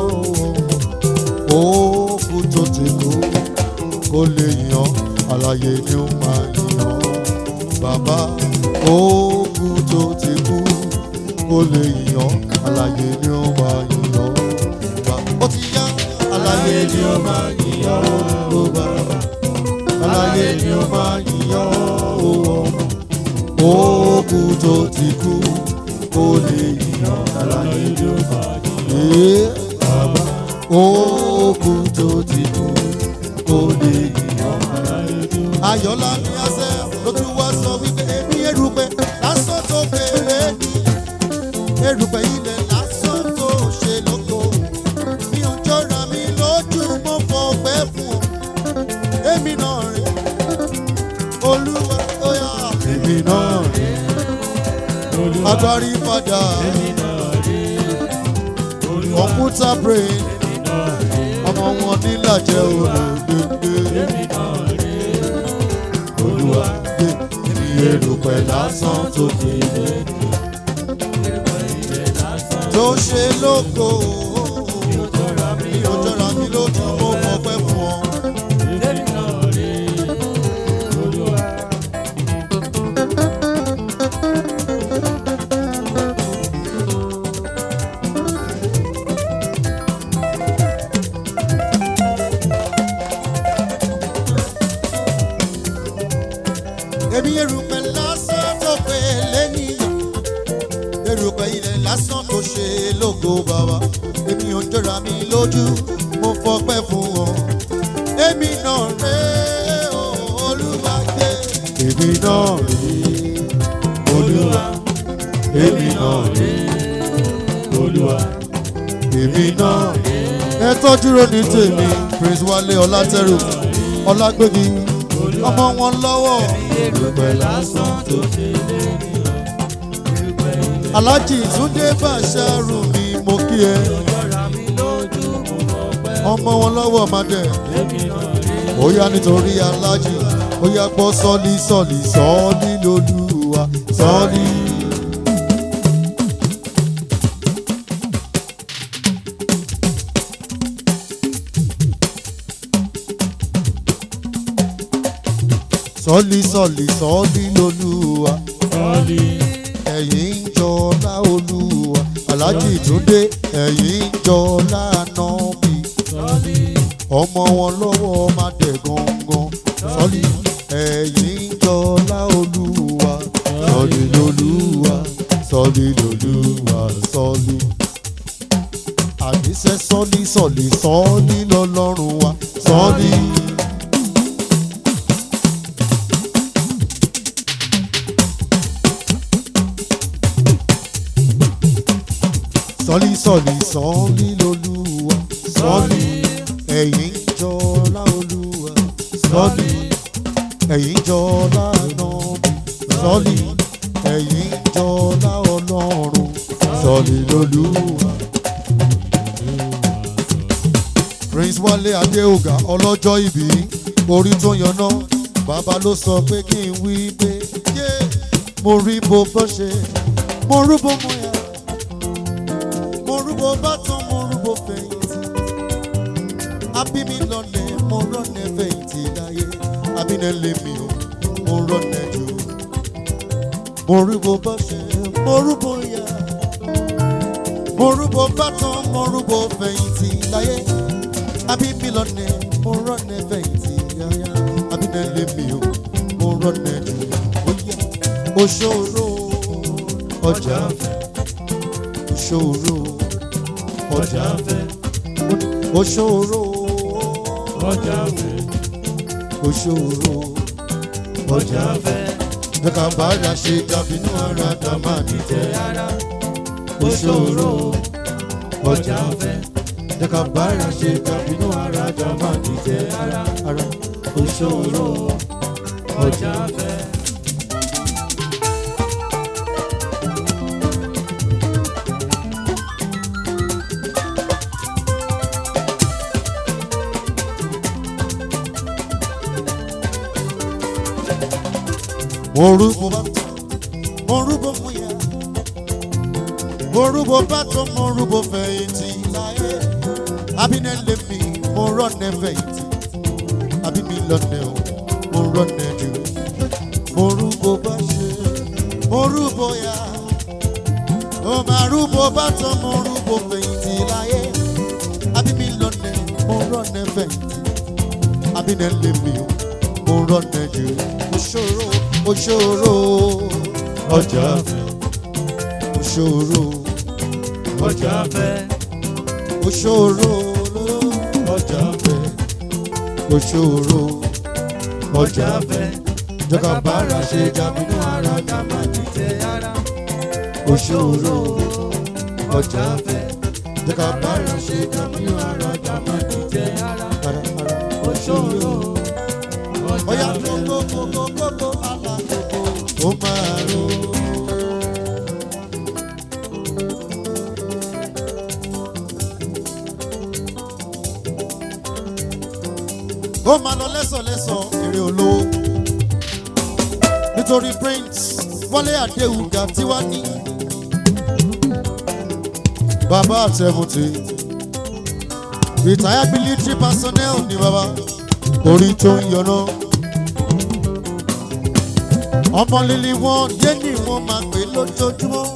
ó kú tó ti kú kó lè yàn aláyé ni ó máa yìnyàn bàbá ó kú tó ti kú kó lè yàn aláyé ni ó máa yìnyàn bàbá ó ti yá aláyé ni ó máa yìnyàn ó bàbá aláyé ni ó máa yìnyàn ó ọmọ òkú tó ti kú kó lè yíyan aláyé ló bá yíyan. bàbá òkú tó ti kú kó lè yíyan aláyé ló bá yíyan. ayọ̀lá ní àṣẹ ló tún wá sọ wípé èmi erùpẹ̀ lásán tó kéré ní erùpẹ̀ ilẹ̀ lásán tó ṣe lóko mi ò jọra mi lójú mo fọpẹ́ fún ọ èmi náà rè olúwa ó yà èmi náà rè agbárí padà kọ̀mpútà brain ọmọ wọn nílàjẹ olùgbègbè olúwa gbé ní erùpẹ̀ lásán tó kéde tó ṣe lóko mi ò jọra mi lójú mo fọpẹ́ fún ọ. èmi erùpẹ̀ lásán tó pé lẹ́nìyàn erùpẹ̀ ilẹ̀ lásán tó ṣe lógo bàbá èmi ò jọra mi lójú mo fọpẹ́ fún ọ èmi náà rè é olúwa gbé èmi náà rè é olúwa èmi náà rè é olúwa èmi náà rè é. ẹ tọ́jú ro ní tèmi prince wálé ọlátẹ́rù ọlágbégi ọmọ wọn lọ́wọ́ erùpẹ̀ lásán tó ṣe lẹ́nìyàn. alájì túndé bàṣàrù ni mo kí ẹ ọmọ wọn lọ́wọ́ madẹ ó yá nítorí alájì ó yá gbọ́ sọ́ọ́lì sọ́ọ̀lì sọ́ọ́lì lolúwa sọ́ọ́lì. sọ́ọ́lì sọ́ọ̀lì sọ́ọ́lì lolúwa ẹ̀yìn ń jọlá olúwa alájì túndé ẹ̀yìn ń jọlá nọ́ọ̀mì ọmọ wọn lọ́wọ́ má dẹ̀ gangan sọ́ọ̀lì ẹ̀yìn ń jọlá olúwa sọ́ọ̀lì lolúwa sọ́ọ̀lì lolúwa sọ́ọ̀lì àdìsẹ́ sọ́ọ̀lì sọ́ọ̀lì sọ́ọ̀lì lọ́lọ́run wa sọ́ọ̀lì. sọ́lí sọ́lí sọ́lí lolúwa sọ́lí ẹ̀yìn jọlá olúwa sọ́lí ẹ̀yìn jọlá nọ́ọ̀bì sọ́lí ẹ̀yìn jọlá ọlọ́run sọ́lí lolúwa. prince wálé adéògà ọlọ́jọ́ ìbí orí tó yanná bàbá ló sọ pé kí n wí pé yé mo rí bó bọ́ ṣe mo rú bó mo yà mo rúbọ bátán mo rúbọ fẹ̀yìntì abími lọ́lẹ̀ mo rọ́nẹ̀ fẹ̀yìntì láyé abínẹ̀ lèmi o mo rọ́nẹ̀ jù mo rúbọ báṣẹ mo rúbọ yá mo rúbọ bátán mo rúbọ fẹ̀yìntì láyé abími lọ́lẹ̀ mo rọ́nẹ̀ fẹ̀yìntì láyé abínẹ̀ lèmi o mo rọ́nẹ̀ jù oṣòro ọjà fẹ́ òṣòro ọjà fẹ́ òṣòro ọjà fẹ́ òṣòro ọjà fẹ́ ẹ̀ka bàdà ṣe dàbínú ara dàmà nìtẹ́ ara òṣòro ọjà fẹ́ ẹ̀ka bàdà ṣe dàbínú ara dàmà nìtẹ́ ara ara òṣòro ọjà fẹ́. mo rú mo bá mo rúbọ fún ya mo rúbọ bàtọ mo rúbọ fẹ̀yìntì láyé abínẹ́lẹ̀ mi mo rọ́nẹ́ fẹ̀yìntì àbí mi lọ́nẹ́ o mo rọ́nẹ́ jù mo rúbọ bá ṣe mo rúbọ ya mo máa rúbọ bàtọ mo rúbọ fẹ̀yìntì láyé àbí mi lọ́nẹ́ mo rọ́nẹ́ fẹ̀yìntì abínẹ́lẹ̀ mi o mo rọ́nẹ́ jù òṣòro òṣòro ọjà fẹ́ òṣòro ọjà fẹ́ òṣòro ọjà fẹ́ òṣòro ọjà fẹ́ jọba bára ṣe jàmínú ara ká má dìtẹ̀ ara òṣòro ọjà fẹ́ jọba bára ṣe jàmínú ara ká má dìtẹ̀ ara ara ara òṣòro ọyà ọjà fẹ́ kókó kókó kókó alákòókò ó máa ro. ó máa lọ lẹ́sọ̀lẹ́sọ̀ èrè olówó nítorí prince wọlé àdéhùgà tí wàá ní bàbá àtẹ̀mùtì retired military personnel ní bàbá orí tó ń yọná ọmọ líli wọn yé ni wọn máa pè lójoojúmọ́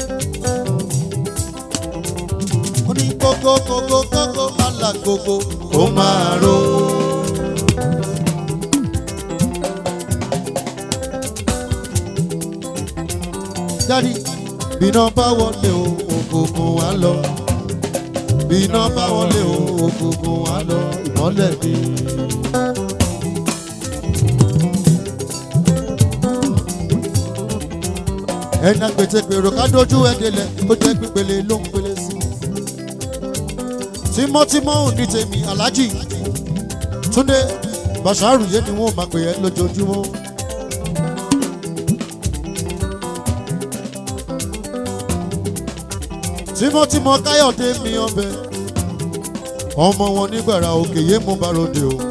ó ní kókó kókó kókó alákòókò ó máa ro. dádì bíná bá wọlé o òkùnkùn wá lọ bíná bá wọlé o òkùnkùn wá lọ ìmọ́lẹ̀ ni. ẹ̀nà gbètègbèrò ká dojú ẹ̀ délẹ̀ ó jẹ́ pípele ló ń pele sí. tímọ́tímọ́ ò ní tèmi aláàjì túndé bàṣárù yé ni wọ́n máa pè ẹ́ lójoojúmọ́. tímọ́tímọ́ káyọ̀dé mi ọbẹ̀ ọmọ wọn nígbàrà òkè yé mo bá ròde o.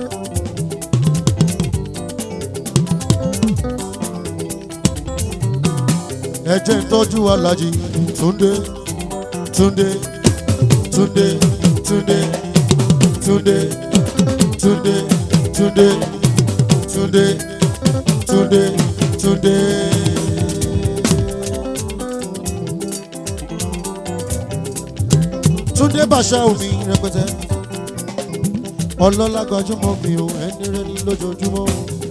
ẹ jẹ́ ń tọ́jú alájí túndé túndé túndé túndé túndé túndé túndé túndé túndé túndé. túndé bàṣà omi rẹpẹtẹ ọlọ́lá gbajúmọ̀ mi ò ẹni rẹni lójoojúmọ́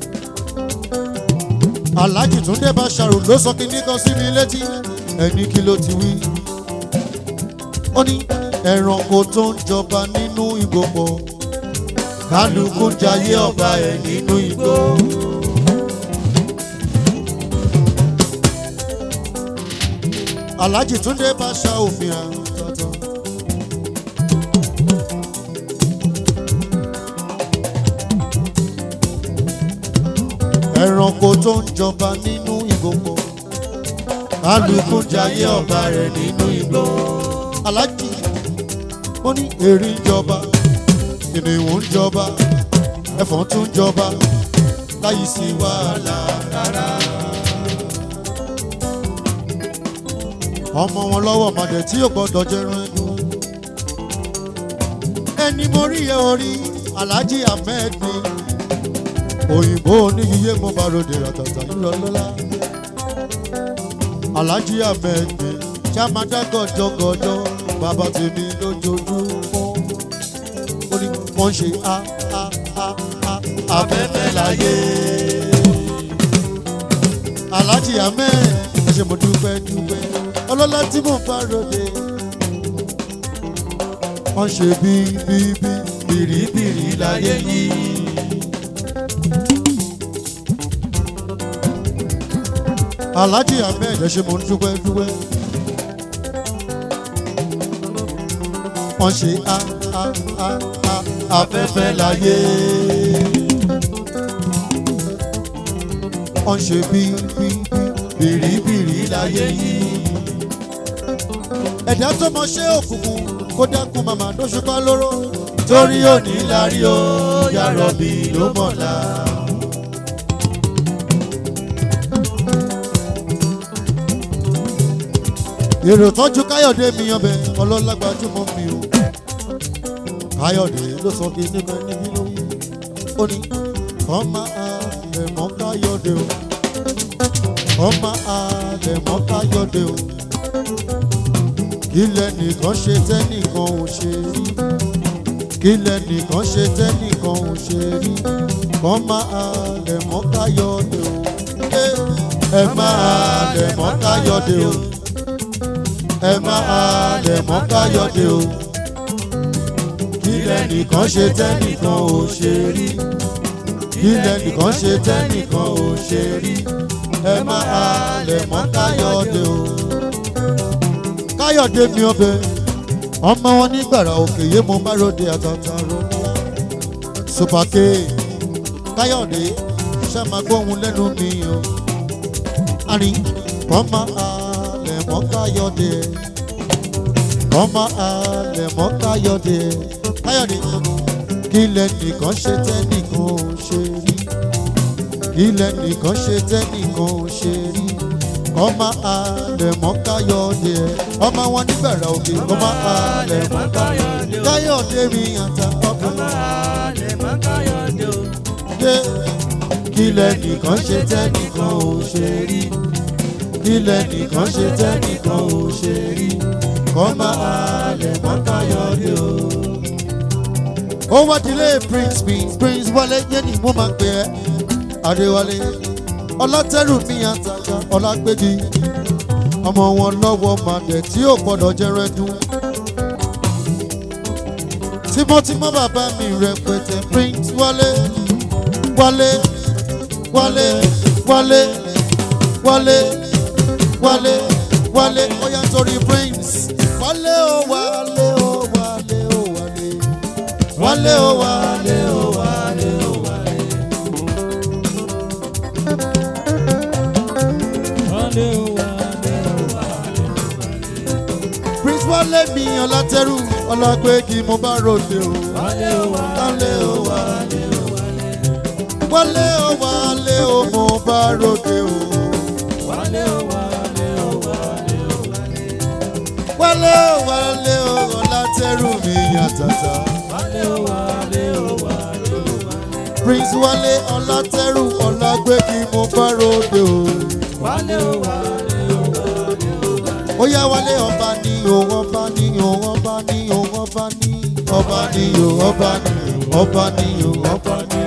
aláàjì túndé bàṣàrò ló sọ kí nìkan sí mi létí ẹni kí ló ti wí ó ní ẹranko tó ń jọba nínú igbó pọ̀ kálukú ń jayé ọba ẹ̀ nínú igbó. aláàjì túndé bàṣà òfin àrùn tọ̀tọ̀. ẹranko tó ń jọba nínú ìgbòho kálukú jayé ọba rẹ nínú igbó alájì ó ní erin ń jọba kìnìún ń jọba ẹfọ̀n tún ń jọba láyé sí wàhálà rárá. ọmọ wọn lọ́wọ́ màdẹ̀ tí yóò gbọ́dọ̀ jẹrun ẹnu ẹni mo rí ẹ orí alájì ahmed ni òyìnbó oníyíyé mo bá ròde ràtàtà ńlọ lọ́la alhaji ahmed mi chamada gọjọgọjọ bàbá tèmi lójoojúmọ́ ó ní wọ́n ṣe a a a a afẹ́fẹ́ láyé alhaji ahmed ẹ ṣe mo dúpẹ́ dúpẹ́ ọlọ́lá tí mo bá ròde wọ́n ṣe bí bí bí bìrìbìrì láyé yìí. alhaji ahmed ẹ ṣe mo ń dúpẹ́ dúpẹ́ wọ́n ṣe a a a a afẹ́fẹ́ láyé wọ́n ṣe bí bí bí bìrìbìrì láyé yìí ẹ̀dá tó mọ ṣé òkùnkùn kó dákun màmá dóṣùpá lóró torí òní lárí o yàrá bí ló mọ̀lá. èrò tọ́jú káyọ̀dé mi ọbẹ̀ ọlọ́lágbájúmọ́ mi o káyọ̀dé ló sọ bí nígbà níbi lórí ó ní ọmọ àlẹ̀mọ́ káyọ̀dé o ọmọ àlẹ̀mọ́ káyọ̀dé o ilẹ̀ nìkan ṣe tẹ́nìkan ò ṣe rí kílẹ̀ nìkan ṣe tẹ́nìkan ò ṣe rí kọ́ máa lẹ̀ mọ́ káyọ̀dé o ẹ máa lẹ̀ mọ́ káyọ̀dé o ẹ máa lẹ̀ mọ́ káyọ̀dé o kílẹ̀ nìkan ṣe tẹ́nìkan ò ṣe rí kílẹ̀ nìkan ṣe tẹ́nìkan ò ṣe rí ẹ máa lẹ̀ mọ́ káyọ̀dé o káyọ̀dé mi ọbẹ̀ ọmọ wọn nígbàrà òkè yé mo bá ròde àtàtà ròníà supake káyọ̀dé ṣe máa gbóhùn lẹ́nu mi o àní kọ́mọ alẹ̀ mọ́ káyọ̀dé kọ́mọ alẹ̀ mọ́ káyọ̀dé káyọ̀dé kílẹ̀ nìkan ṣe tẹ́nìkan ò ṣe rí kílẹ̀ nìkan ṣe tẹ́nìkan ò ṣe rí ọmọ alẹ̀ mọ́ káyọ̀dé ọmọ wọn nígbàrà òkè ọmọ alẹ̀ mọ́ káyọ̀dé káyọ̀dé mi àtà ọkùnrin dé kílẹ̀ nìkan ṣe tẹ́nìkan ò ṣe rí kílẹ̀ nìkan ṣe tẹ́nìkan ò ṣe rí ọmọ alẹ̀ mọ́ káyọ̀dé o. ó wá dilé prince mi prince wálé yẹn ni mo máa ń pè ẹ́ adéwálé ọlátẹ́rù mi àtàkà ọlágbégi ọmọ wọn lọ́wọ́ màdẹ̀ tí ò gbọ́dọ̀ jẹrẹ dún. tímọ́tímọ́ bàbá mi rẹpẹtẹ prince wálé wálé wálé wálé wálé wálé wálé ó yá torí prince wálé ó wálé ó wálé ó wálé wálé ó wálé ó wálé ó wálé. prince wálé mi ọlátẹ́rù ọlágbégi mo bá ròde o wálé ó wálé ó wálé wálé ó wálé ó mo bá ròde o wálé ó wálé ó ọlátẹ́rù mi yàtàtà prince wálé ọlátẹ́rù ọlágbégi mo bá ròde o. ó yá wálé ọba ní o ọba ní o ọba ní o ọba ní ọba ní o ọba ní ọba ní o ọba ní.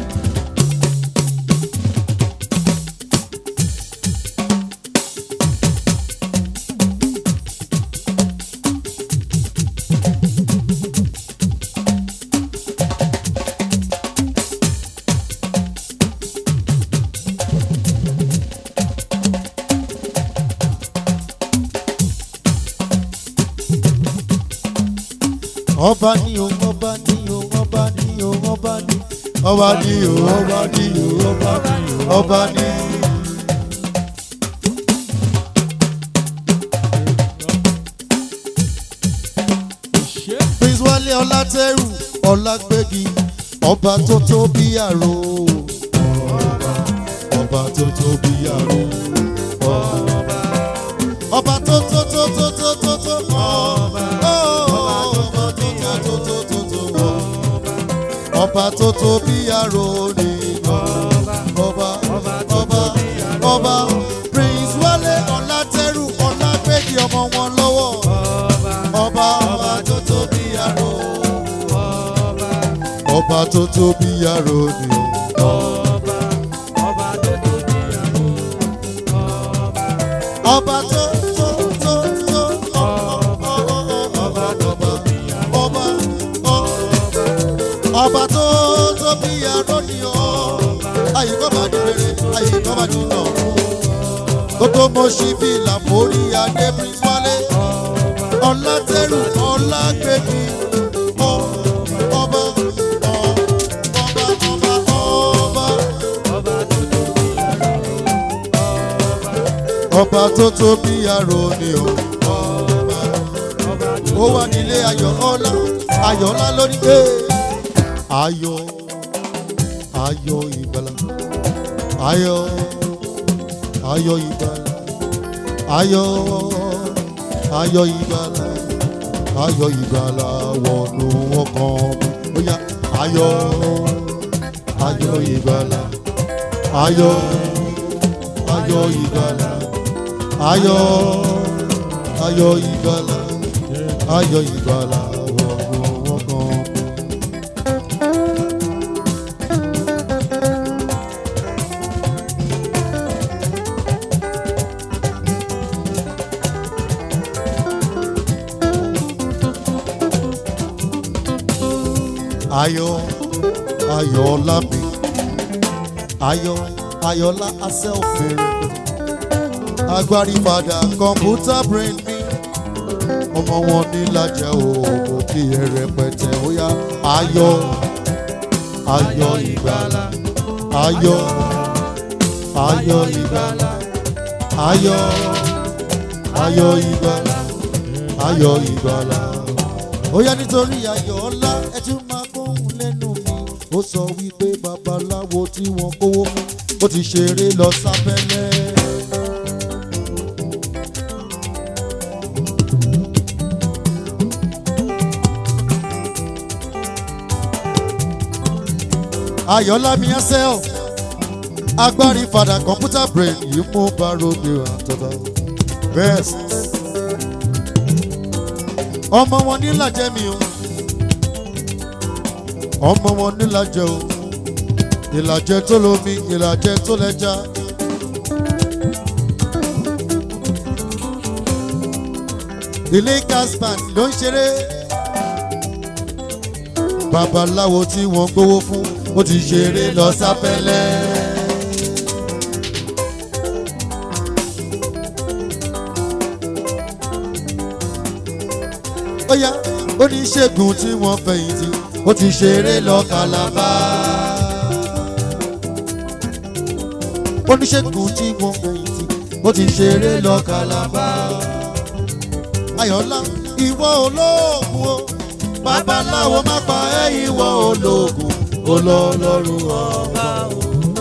ọba ní o ọba ní o ọba ní o ọba ní ọba ní o ọba ní o ọba ní o ọba ní. prince wálé ọlátẹ́rù ọlágbégi ọba tó tó bí àrò ọba tó tó bí àrò ọba tó tó tó tó tó tó tó ọba ọba tó tó tó tó tó tó ọba tó tó bí àrò ni ọba ọba ọba prince wálé ọlátẹ́rù ọlágbégi ọmọ wọn lọ́wọ́ ọba ọba tó tó bí àrò ọba tó tó bí àrò ni ọba tó tó tó tó ọba ọba ọba ọba tó tó bí àrò ni ọ àyíkọ́ bá di rere àyíkọ́ bá di nà kótó mo ṣí fìlà mórí adé prince wálé ọlátẹ́rù ọlágbèmí ọba ọba ọba ọba ọba tó tó bí aró ni o ọba ó wà nílé ayọ̀ ọlá ayọ̀ ọlá lórí pé ayọ̀ ayọ̀ ìgbàlà ayọ̀ ayọ̀ ìgbàlà ayọ̀ ayọ̀ ìgbàlà ayọ̀ ìgbàlà wọnú ọkàn mi ó yá ayọ̀ ayọ̀ ìgbàlà ayọ̀ ayọ̀ ìgbàlà ayọ̀ ayọ̀ ìgbàlà ayọ̀ ìgbàlà wọnú ọkàn mi. ayọ̀ ayọ̀ọ́lá mi ayọ̀ ayọ̀ọ́lá asẹ́ òfèrè agbárí padà kọ̀ǹpútà brain mi ọmọ wọn ní lájẹ òògùn kí ẹ rẹpẹtẹ ó yá ayọ̀ ayọ̀ ìgbàlà ayọ̀ ayọ̀ ìgbàlà ayọ̀ ayọ̀ ìgbàlà ayọ̀ ìgbàlà ó yá nítorí ayọ̀ ọlá ẹ tún máa gbóhùn lẹ́nu mi ó sọ wípé babaláwo tí wọ́n kówó fún ó ti ṣeré lọ sábẹ́lẹ̀. ayọ̀lámi ẹsẹ̀ agbárí fada kọ̀ǹpútà brain yìí mú baro mi àtọ́tọ́ best ọmọ wọn nílàjẹ mi o ọmọ wọn nílàjẹ o ìlàjẹ tó lomi ìlàjẹ tó lẹja. ilé caspan ló ń ṣeré babaláwo tí wọ́n gbowó fún ó ti ṣeré lọ sápẹ́lẹ́. ó yá oníṣègùn tí wọ́n fẹ̀yìntì ó ti ṣeré lọ kàlàbà. oníṣègùn tí wọ́n fẹ̀yìntì ó ti ṣeré lọ kàlàbà. ayọ̀lá ìwọ olóògùn o babaláwo má pa ẹ́ ìwọ olóògùn olólọ́run ọba o.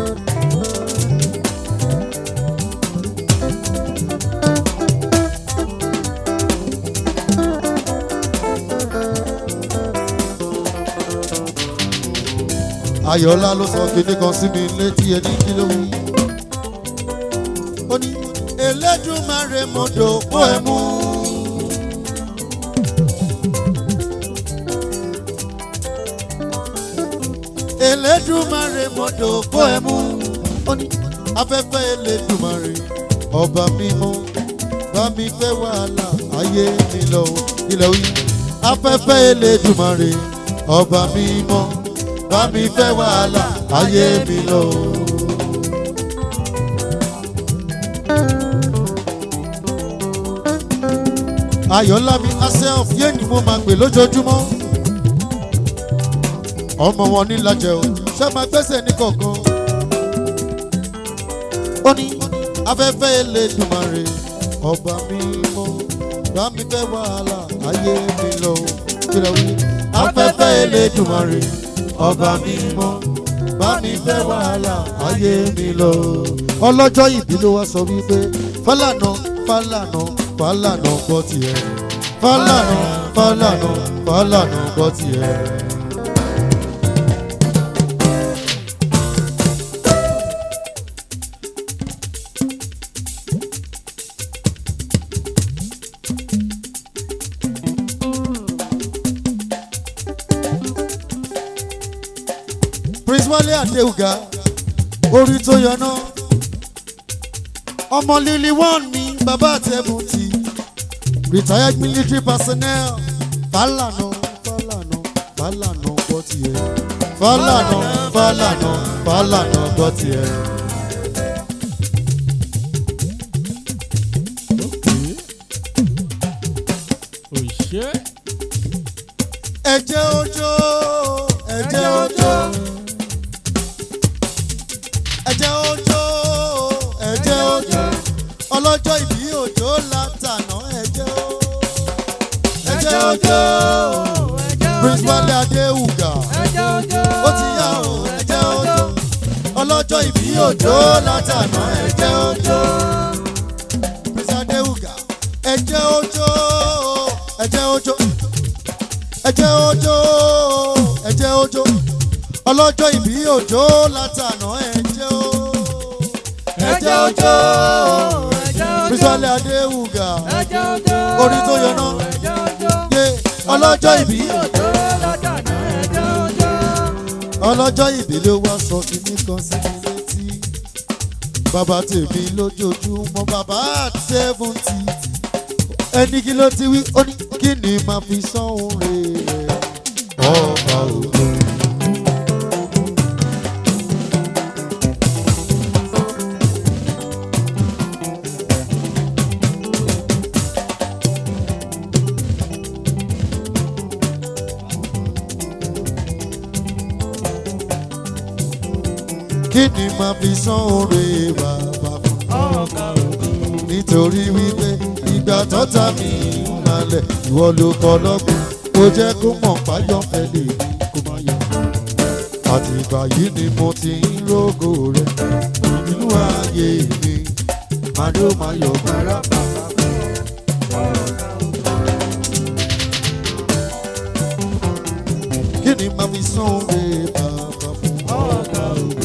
ayọ̀lá ló sọ kíní kan sí mi létí ẹni kí ló wí. ó ní elédùnmáre mọ́tò kó ẹ mú. elédùnmáre mọ́tò kó ẹ mú. ó ní afẹ́fẹ́ elédùnmáre ọba mímọ́ bá mi fẹ́ wàhálà ayé mi lọ ilẹ̀ wí. afẹ́fẹ́ elédùnmáre ọba mímọ́ bá mi fẹ́ wàhálà ayé mi lọ. ayọ̀lámi asẹ́ọ̀f yé ni mo máa pè lójoojúmọ́. ọmọ wọn ní lajẹ o ṣé máa gbẹ́sẹ̀ ní kọ̀ọ̀kan. ó ní afẹ́fẹ́ Elédùmarè ọba mi mọ́ bá mi fẹ́ wàhálà ayé mi lọ. kí ló wí? afẹ́fẹ́ Elédùmarè ọba mi mọ́ bá mi fẹ́ wàhálà ayé mi lọ. ọlọ́jọ́ ìbí ló wá sọ wípé fálànà fálànà fálànà gbọ́ tiẹ̀ fálànà fálànà fálànà gbọ́ tiẹ̀. prince wale adéuga orí tó yọná ọmọ lílí one ní bàbá àtẹ̀bùtì retired military personnel fàlànà fàlànà fàlànà gbọ́ tiẹ̀ fàlànà fàlànà fàlànà gbọ́ tiẹ̀. òṣè ẹ̀jẹ̀ ojó ẹ̀jẹ̀ ojó ẹ̀jẹ̀ ojó ẹ̀jẹ̀ ojó ọlọ́jọ́ ìbí òjò látànà ẹ̀jẹ̀ o ẹ̀jẹ̀ ojó prince wale adéhùgà ó ti yá o ẹ̀jẹ̀ ojó ọlọ́jọ́ ìbí òjò látànà ẹ̀jẹ̀ ojó prince adéhùgà ẹ̀jẹ̀ ojó ẹ̀jẹ̀ òjò ẹ̀jẹ̀ òjò ẹ̀jẹ̀ òjò ọlọ́jọ́ ìbí òjò látànà ẹ̀jẹ̀ o ẹ̀jẹ̀ òjò bísọ̀lẹ̀ adéwùgà orí tó yọná yé ọlọ́jọ́ ìbí ọlọ́jọ́ ìbí ló wá sọ kíní kan sí mi létí bàbá tèmi lójoojúmọ́ bàbá at seventy ẹni kí ló ti wí ó ní kí ni màá fi sọ́hún rè é ọba ògo. kí ni màá fi sọ́hún rè é bàbá fún nítorí wípé ìgbà tọ́ta mi ń malẹ̀ ìwọ ló kọ́ lọ́gbọ̀n kó jẹ́ kó mọ̀ páyọ̀ fẹ́lẹ̀ mi kó má yọ. àtìgbà yìí ni mo ti ń rógò rẹ nínú ayé mi màdó máa yọ bàrà bàbá. kí ni màá fi sán oore bàbá fún ọ̀gá ògo.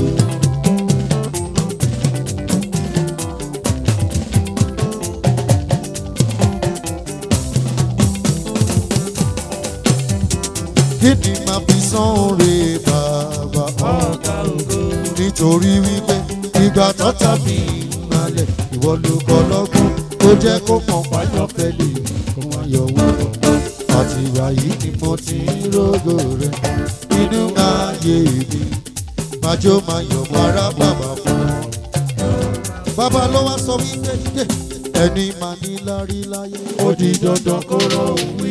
kí ni màá fi san oore bàbá ọ̀gá ògo. nítorí wípé ìgbà tọ́ta mi ń malẹ̀ ìwọ ló kọ́ lọ́gbọ́n ó jẹ́ kó mọ̀ páyọ̀ fẹ́lẹ̀ kó má yọ wọ́n. àti ìgbà yìí ni mo ti ń rógò rẹ nínú ayé mi májó máa yọ̀ mọ́ra bàbá fún ọ. bàbá ló wá sọ wípé dé ẹni máa ní lárí láyé ó di dandan kó rọ òun wí.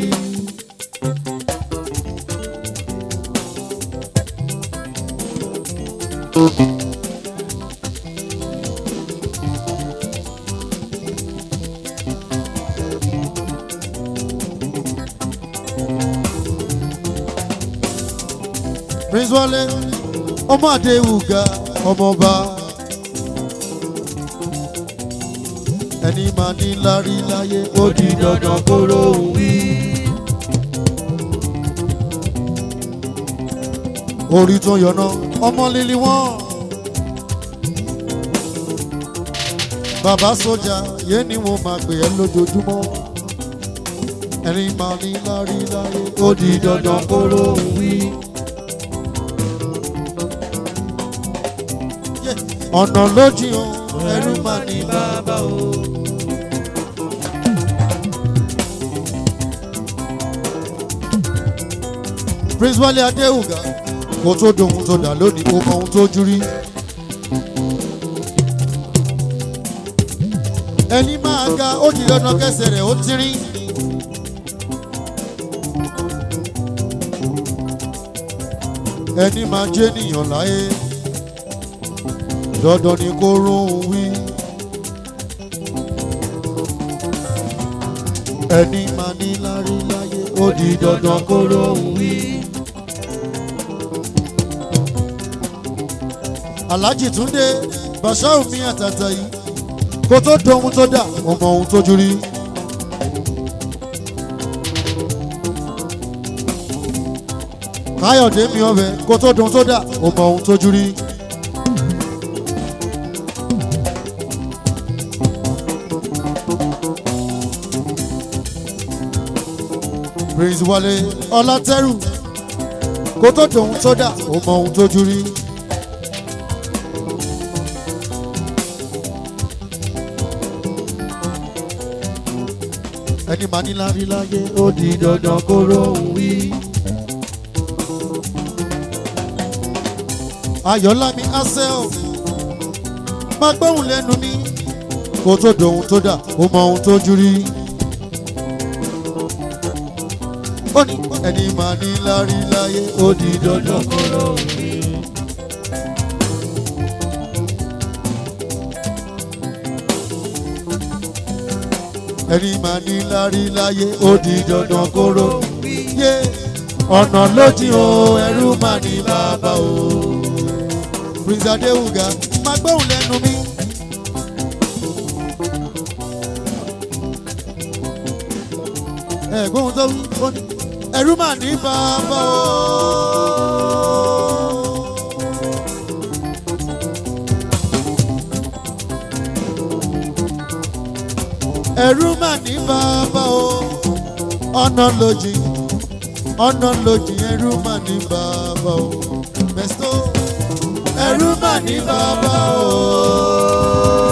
prince wale ọmọ adéwùgà ọmọọba ẹni máa ní lárí láyé ó di dandan kóró wí. orí tó yọ̀nà ọmọ líli wọn. bàbá sójà yé ni mo máa pè ẹ́ lójoojúmọ́ ẹni máa ní lárí láyé ó di dandan kóró wí. ọ̀nà lójì o ẹrú máa ní bàbá o. prince wale adéhùgà kò tó dohun tó dà lónìí ó mọ ohun tó jú rí. ẹni máa ga ó di dandan kẹsẹ̀ rẹ̀ ó tírín. ẹni máa jẹ́ ènìyàn láyé dandan ni kó róhun wí. ẹni máa ní lárí láyé ó di dandan kó róhun wí. alhaji túndé bàṣáù mi àtàtà yìí kó tó dohun tó dà ó mọ ohun tójú rí. káyọ̀dé mi ọbẹ̀ kó tó dohun tó dà ó mọ ohun tójú rí. prince wale ọlátẹrù kó tó dohun tó dà ó mọ ohun tójú rí. ẹni máa ní lárí láyé ó di dandan kó róhùn wí. ayọ̀lámi asel máa gbóhùn lẹ́nu mi kó tó dohun tó dà ó mọ ohun tójú rí. ó ní ẹni máa ní lárí láyé ó di dandan kó róhùn wí. ẹni máa ní lárí láyé ó di dandan kóró yé ọ̀nà lójì o ẹrú máa ní bàbá o. prince adéwùgà máa gbóhùn lẹ́nu mi. ẹ̀gbọ́n tó wí ó ní ẹ̀rú mà ní bàbá o. ẹ̀rú mà ní bàbá o ọ̀nà lòjì ọ̀nà lòjì ẹ̀rú mà ní bàbá o bẹ́sítọ́ ẹ̀rú mà ní bàbá o.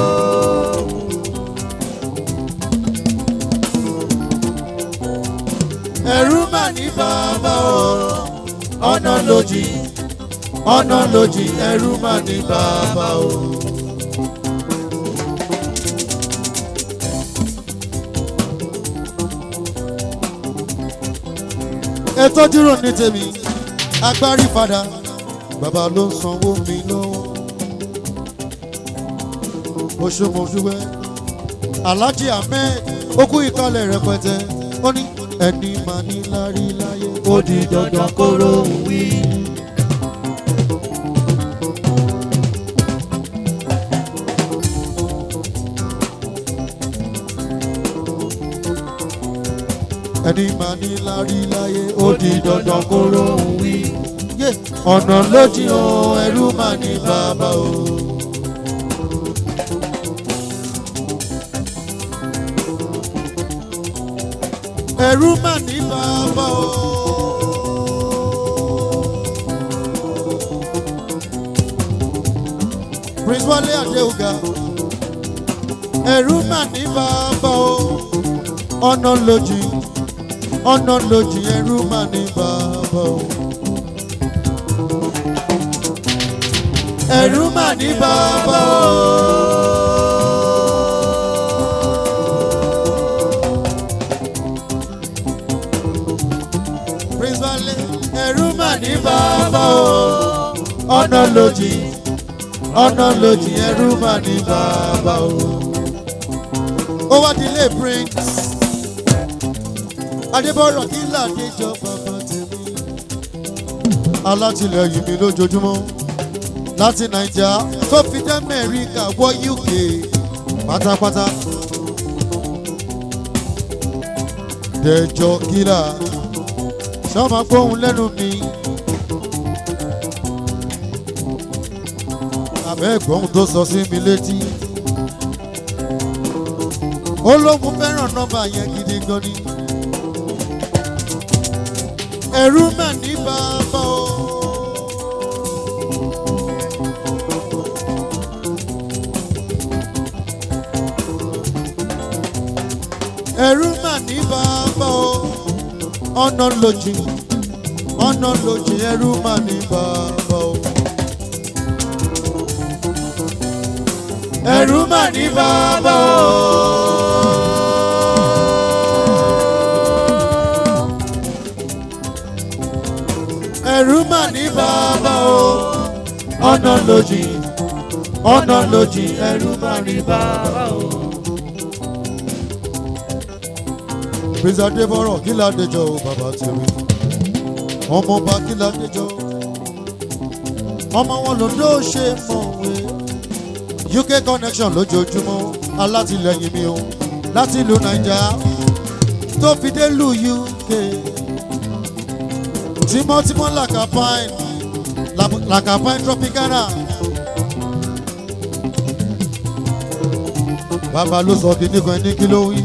ẹ̀rú mà ní bàbá o ọ̀nà lòjì ọ̀nà lòjì ẹ̀rú mà ní bàbá o. ètò dúró ní tèmi agbárí padà bàbá ló ń sanwó mi lọ́wọ́ oṣùmọ̀ṣùwẹ́ alhaji ahmed ó kú ìkọlẹ̀ rẹpẹtẹ ó ní ẹni máa ní lárí láyé ó di dandan kóró wí. ẹni máa ní lárí láyé ó di dandan kóró wí. Yé, ọ̀nà lójì o ẹrú máa ní bàbá o. ẹrú máa ní bàbá o. Prince Wale Adéuga ẹrú máa ní bàbá o. ọ̀nà lójì ọ̀nà lójì ẹrú máa ní bàbá o. ẹrú máa ní bàbá o. Prince Wale ẹrú máa ní bàbá o. ọ̀nà lójì ọ̀nà lójì ẹrú máa ní bàbá o. ó wá dilé Prince adébọ̀rọ̀ kí ládéjọ́ bàbá tèmi. alátìlẹyìn mi lójoojúmọ́ láti naija tó fi dé mẹ́ríkà wọ uk pátápátá. dẹjọ́ kílà sọ́mà gbóhùn lẹ́nu mi. àbẹ́ ẹ̀gbọ́n tó sọ sí mi létí. ó lóun fẹ́ràn nọ́mbà yẹn gidi gan ni ẹ̀rú mà ní bàbá o. ẹ̀rú mà ní bàbá o. ọ̀nà lòjì ọ̀nà lòjì ẹ̀rú mà ní bàbá o. ẹ̀rú mà ní bàbá o. ẹ̀rú mà ní bàbá o. ọ̀nà lòjì ọ̀nà lòjì ẹ̀rú mà ní bàbá o. Prince Adébọ̀rọ̀ kí ládẹjọ́ o bàbá tèmi. Ọmọọba kí ládẹjọ́. Ọmọ wọn ló ló ṣe mọ̀wé. UK connection lójoojúmọ́ alátìlẹyìn mi o láti ìlú Naija tó fi dé lu UK tímọ́tímọ́ làkàpáìn làkàpáìn tropicana. bàbá ló sọ kí nìkan ní kí ló wí.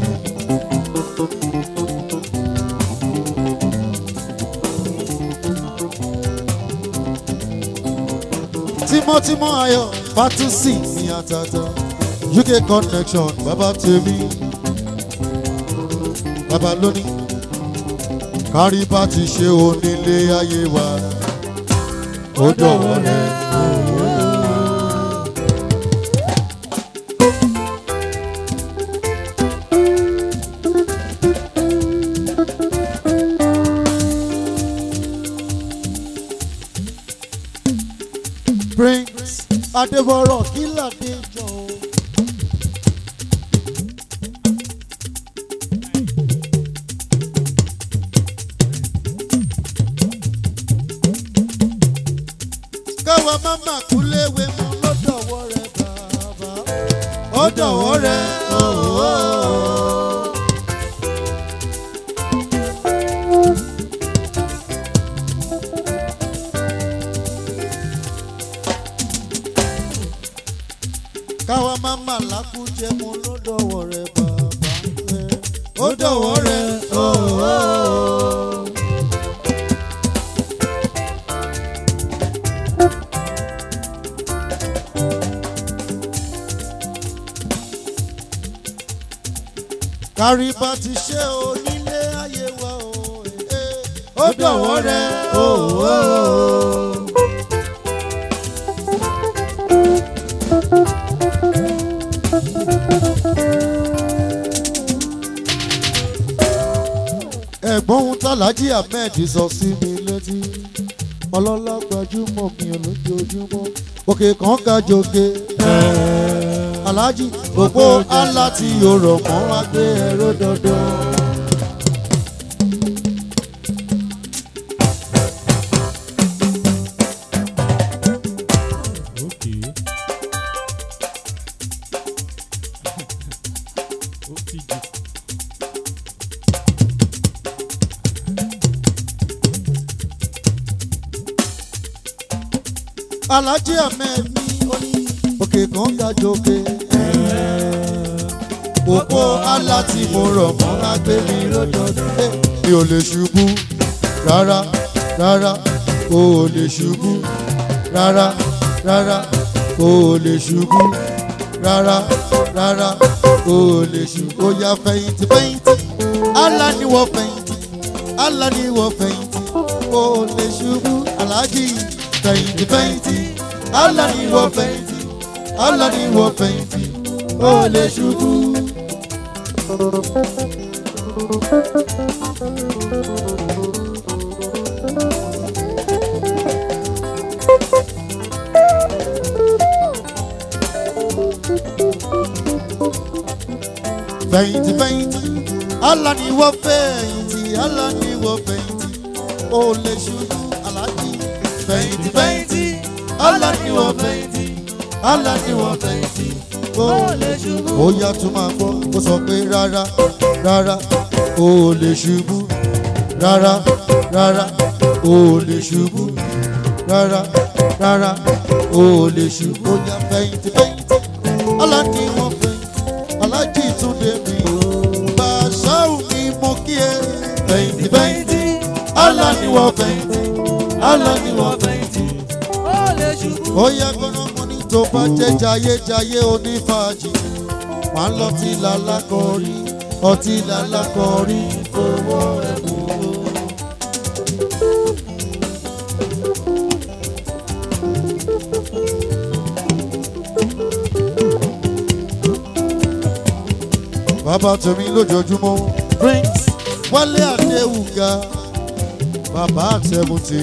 tímọ́tímọ́ ayọ̀ fatusi ní àtàtà UK connection bàbá tèmi bàbá lónìí kárí bá ti ṣe onílé ayé wa ó dọ̀wọ́ rẹ̀. Prince Adébọ̀rọ̀ kí ládé jọ o. káwa máma kú léwe mọ lọ́dọ̀wọ́ rẹ̀ bàbá ó dọ̀wọ́ rẹ̀ ooo. káwa má má lákú jẹ mo ló dọ̀wọ́ rẹ bàbá rẹ ó dọ̀wọ́ rẹ ooo. kárí bá ti ṣe onílé ayé wa o ó dọ̀wọ́ rẹ ooo. ẹ̀gbọ́n ohun tàlájì ahmed sọ sí mi létí ọlọ́lá gbajúmọ̀ mi ò lójoojúmọ́ òkè kan ga jòkè aláàjì gbogbo àlá tí yóò rọ̀ mọ́ wá gbé ẹ̀rọ dandan. Okay. Ó ti jù. aláàjì ahmed ní oní òkè kan ga jòkè gbogbo àlá tí mo rọ̀ mọ́ wá gbé mi lọ́dọọdún. mi ò lè ṣubú rárá rárá o ò lè ṣubú rárá rárá o ò lè ṣubú rárá rárá o ò lè ṣubú. ó yá fẹ̀yìntì fẹ̀yìntì àlá ni wọ́n fẹ̀yìntì àlá ni wọ́n fẹ̀yìntì o ò lè ṣubú aláàjì fẹ̀yìntì fẹ̀yìntì àlá ni wọ́n fẹ̀yìntì àlá ni wọ́n fẹ̀yìntì o ò lè ṣubú. fẹ̀yìntì fẹ̀yìntì Allah ni wọ́n fẹ̀yìntì Allah ni wọ́n fẹ̀yìntì ó lè ṣubú aláàjì fẹ̀yìntì fẹ̀yìntì Allah ni wọ́n fẹ̀yìntì Allah ni wọ́n fẹ̀yìntì ó lè ṣubú. ó yá tún máa gbọ́ ó sọ pé rárá rárá ó lè ṣubú rárá rárá ó lè ṣubú rárá rárá ó lè ṣubú. ó yá fẹ̀yìntì fẹ̀yìntì Allah ni wọ́n fẹ̀yìntì alájì túnde mi bàṣáù ni mo kí ẹ fẹ̀yìntì fẹ̀yìntì Allah ni wọ́n fẹ̀yìntì Allah ni wọ́n fẹ̀yìntì. ó yẹ gbọ́dọ̀ ní tó bá jẹ́ jayéjayé onífàájì máa ń lọ tí lálákọ̀ọ́rí ọtí lálákọ̀ọ́rí fowó rẹ̀ mú o. bàbá tèmi lójoojúmọ́ prince wálé adéwùgá bàbá àtẹ̀mùtì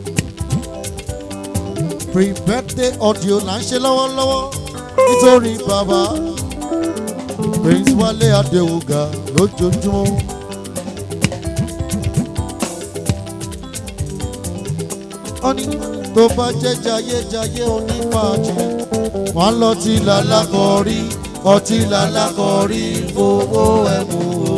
pre-birthday audio là ń ṣe lọ́wọ́lọ́wọ́ nítorí bàbá prince wálé adéwùgá lójoojúmọ́. ó ní tó bá jẹ́ jayéjayé onífàájì wọ́n lọ tí lálákọ̀ọ́rí ọtí lálákọ̀ọ́rí fowó ẹ̀mú o.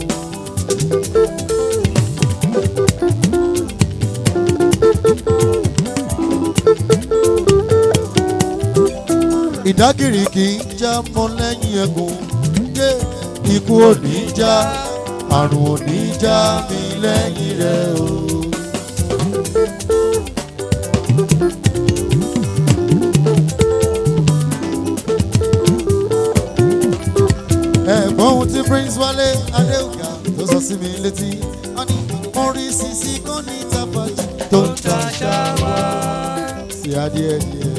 ìdágìrì kì í já mọ́ lẹ́yìn ẹ̀gùn yé ikú ò ní já àrùn ò ní já mi lẹ́yìn rẹ̀ o. ẹ̀gbọ́n ohun tí prince wálé adéògà tó sọ sí mi létí wọ́n ní mo rí sisi kan ní tabajú tó ń ta ṣáwá sí adìẹ díẹ̀.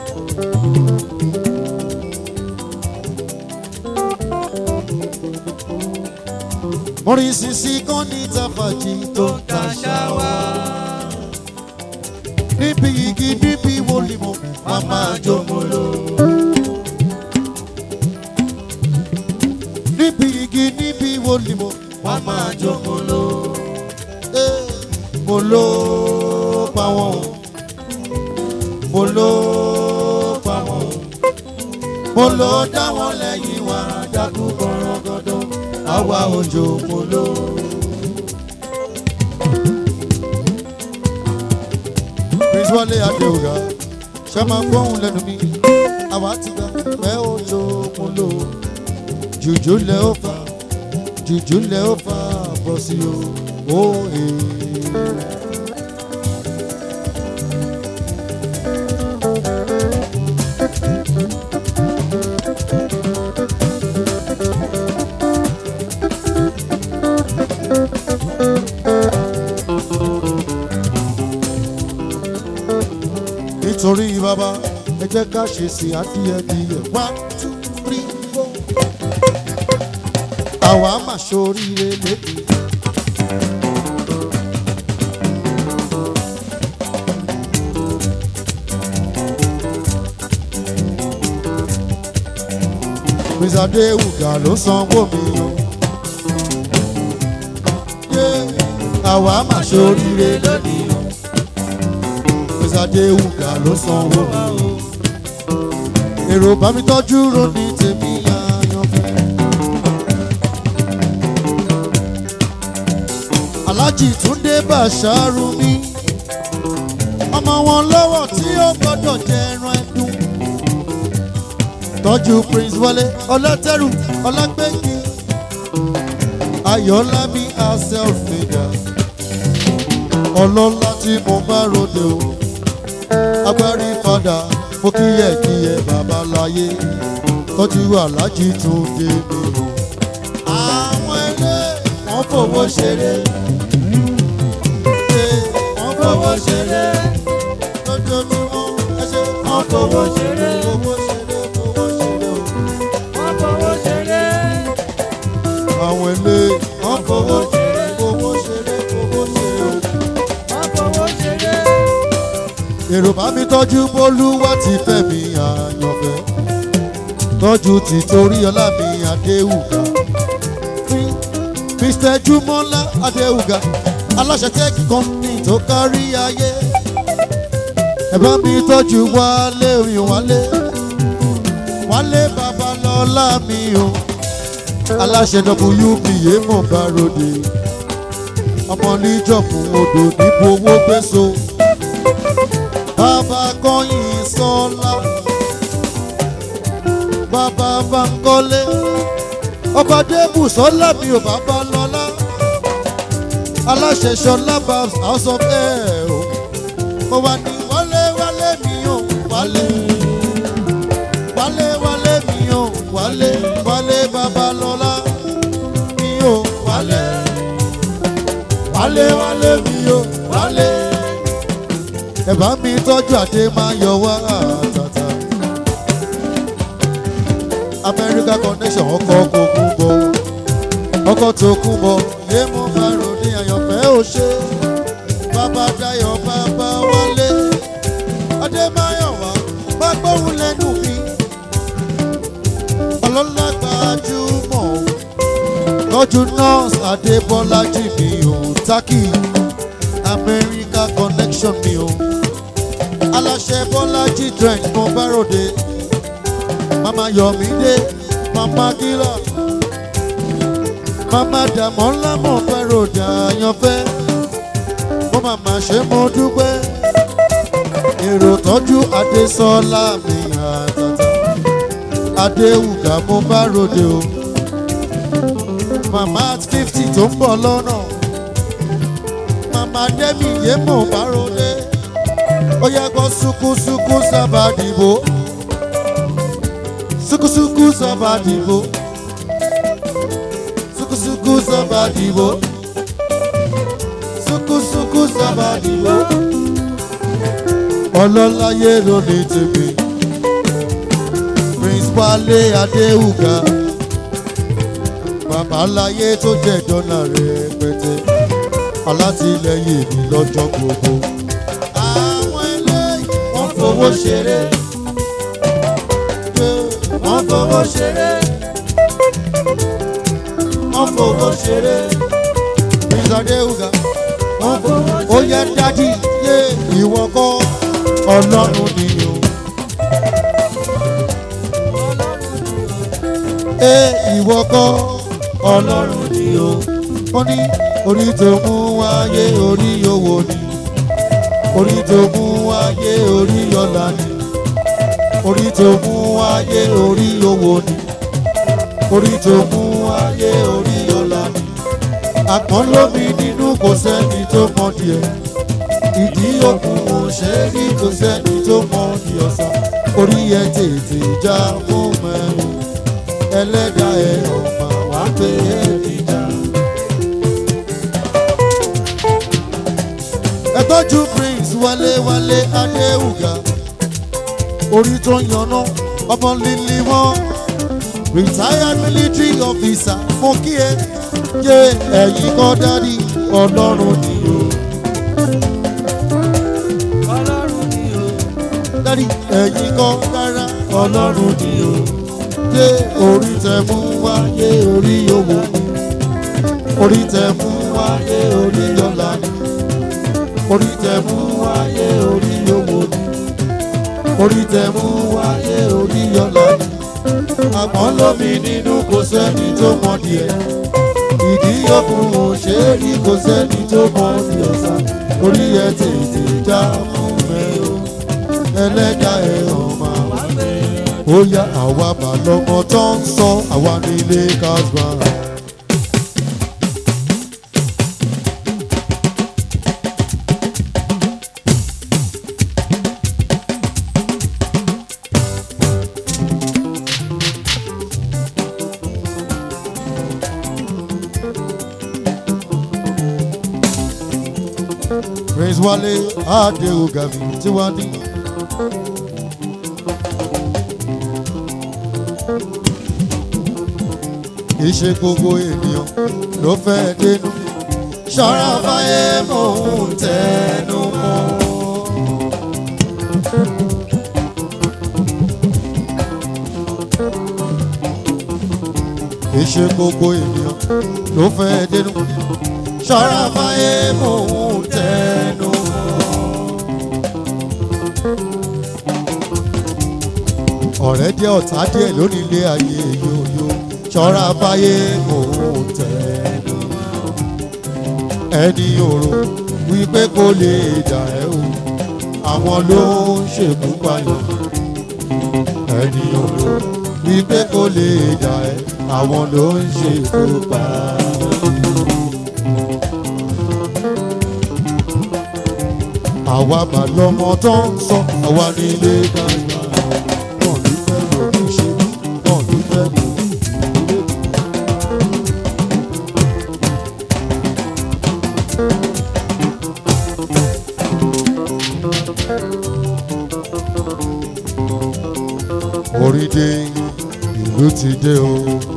mo rí sisi kan ní tabajú tó ń ta ṣáwá níbi igi níbi wòlímọ̀ màmá jòmọ́lò. níbi igi níbi wo ni mo wá máa jó mo ló Eh, mo ló pa wọn o mo ló pa wọn o mo ló dá wọn lẹ́yìn wá dákú gbọ̀rọ̀gọ̀dọ̀ àwa òjò mo ló. Prince Wálé Adéwòrán ṣe máa gbóhùn lẹ́nu mi àwa ti gbà pé ó lókun lò jùjú lẹ ó fà jùjú lẹ ó fà bọ́ sí o ó èè. nítorí bàbá ẹ jẹ́ ká ṣe sí adíyẹdíyẹ one two three four. àwa máa ṣoríire lẹ́nu. Prince Adéwùgà ló sanwó mi o. Yeah, àwa máa ṣoríire lónìí o. Prince Adéwùgà ló sanwó mi o. Èrò bá mi tọ́jú ronú tèmi àyànfẹ́. Aláàjì Túndé Bàṣárù mi. Ọmọ wọn lọ́wọ́ tí ó gbọ́dọ̀ jẹ ẹran ẹdun tọ́jú prince wọlé ọlọ́tẹ̀rù ọlágbẹ́gì ayọ̀lámi aselfida ọlọ́lá tí mo bá ròde o agbárí padà mo kíyẹ̀kíyẹ̀ babaláyé tọ́jú aláàjì tún dé mi o. àwọn ilé wọn fowó ṣeré ṣe wọn fowó ṣeré lójoojúmọ́ ẹ ṣe wọn fowó ṣeré fowó ṣeré fowó ṣeré o. Wọ́n fowó ṣeré. àwọn ilé wọn fowó ṣeré fowó ṣeré fowó ṣeré o. Wọ́n fowó ṣeré. èrò bá mi tọ́jú bólúwá ti fẹ́ mi àyànfẹ́ tọ́jú ti torí ọlá mi adéhùgà mr jumola adéhùgà aláṣẹ tẹ́kì kọ́mpì tó kárí ayé ẹ bá mi tọ́jú wálé orin wálé wálé babalọ́lá mi o aláṣẹ wpa mọ̀ bá ròde ọmọ níjọ̀kùn odò níbo owó gbèsò bàbá kọ́yìn sọ́lá bàbá bankole ọba débù sọ́lá mi ò bàbá lọ́lá aláṣẹ sọ́lá babs house of air o mo wà ní wálé wálé mi ò wálé wálé wálé mi ò wálé wálé bàbá lọ́lá mi ò wálé wálé wálé mi ò wálé ẹ bá mi tọ́jú àdé máa yọ wá àtàtà. America connection ọkọ̀ kò kú bọ̀ ọkọ̀ tó kú bọ̀ yé mo bá ròde àyànfẹ́ ò ṣe bàbá dayọ̀ bàbá wálé adémáyọ̀wá bá gbóhùn lẹ́nu mi ọlọ́lá gbajúmọ̀ tọ́jú nọ́ọ̀sì adébọ́lájì mi ò tákì America connection mi ò aláṣẹ bọ́lájì trent mo bá ròde mama yọmídé mama gílà mama dàmọ́lá mo bá ròde àyànfẹ́ mo màmá ṣe mo dúpẹ́ èrò tọ́jú adésọ́lá mi àtàtà adéwùgà mo bá ròde o màmá fifty tó ń bọ̀ lọ́nà màmá dẹ́mi yé mo bá ròde ó yẹ kó sukusuku sábà dìbò sukusuku sábà dìbò sukusuku sábà dìbò sukusuku sábà dìbò ọlọ́láyé ló ní tèmi prince wálé adéhùgà babaláyé tó jẹ́ dọ́là rẹpẹtẹ alátìlẹyìn mi lọ́jọ́ gbogbo àwọn eléyìí wọ́n fowó ṣeré. wọ́n fowó ṣeré. wọ́n fowó ṣeré. Prince Adéhùgà wọ́n fowó ṣeré. ó yẹ dádì yé ìwọ kọ́ ọlọ́run ni o. ẹ ìwọ kọ́ ọlọ́run ni o. ó ní orí tó mú wáyé orí owó ni orí tó mú wáyé orí ọ̀la ni orí tó mú ayé orí owó ni orí tó mú ayé orí ọlá ni àpọ́n lómi nínú kò sẹ́ni tó mọ díẹ̀ ìdí òkun ò ṣe é rí kò sẹ́ni tó mọ ní ọ̀sán orí ẹ tètè já fún mẹ́rin ẹlẹ́dàá ẹ ọ̀mà wá pé ẹ níjà. ẹ tọ́jú prince wálé wálé adéhùgà orí tó ń yanná ọmọ líle wọn retired military officer mo kí ẹ jẹ ẹ̀yin kọ́ dádì ọlọ́run ni o. ọlọ́run ni o. dádì ẹ̀yin kọ́ rárá ọlọ́run ni o. dé orí tẹ mú wáyé orí owó orí tẹ mú wáyé orí ọlá ni orí tẹ mú wáyé orí owó ni orí tẹ mú wáyé orí ọlá ni àmọ́ lómi nínú kò sẹ́ni tó mọ díẹ̀ ìdí òkun ò ṣe é rí kò sẹ́ni tó mọ ní ọ̀sà orí ẹ tètè já fún mi o ẹlẹ́dàá ẹ ọ̀mà wá ó yá àwa bà lọ́mọ tó ń sọ àwa nílé casbah. Prince Wale Adeogabi Tiwani. Ìṣe gbogbo ènìyàn ló fẹ́ dénú. Ṣọ́ra fáyé mò ń tẹnu mọ́. Ìṣe gbogbo ènìyàn ló fẹ́ dénú. Ṣọ́ra fáyé mò ń tẹnu mọ́. ọ̀rẹ́ díẹ̀ ọ̀tá díẹ̀ lónìí ilé ayé yòyò ṣọ́ra fáyé mò ń tẹnu mọ́. ẹni òrò wípé kò lè dà ẹ́ o àwọn ló ń ṣèkú payọ̀ ẹni òrò wípé kò lè dà ẹ́ àwọn ló ń ṣèkú payọ̀. àwa mà lọmọ tó ń sọ àwa nílé gbàgbà wọn ní fẹ́ lómi ṣe wọn ní fẹ́ lómi ìdílé. orí dé ìlú ti dé o.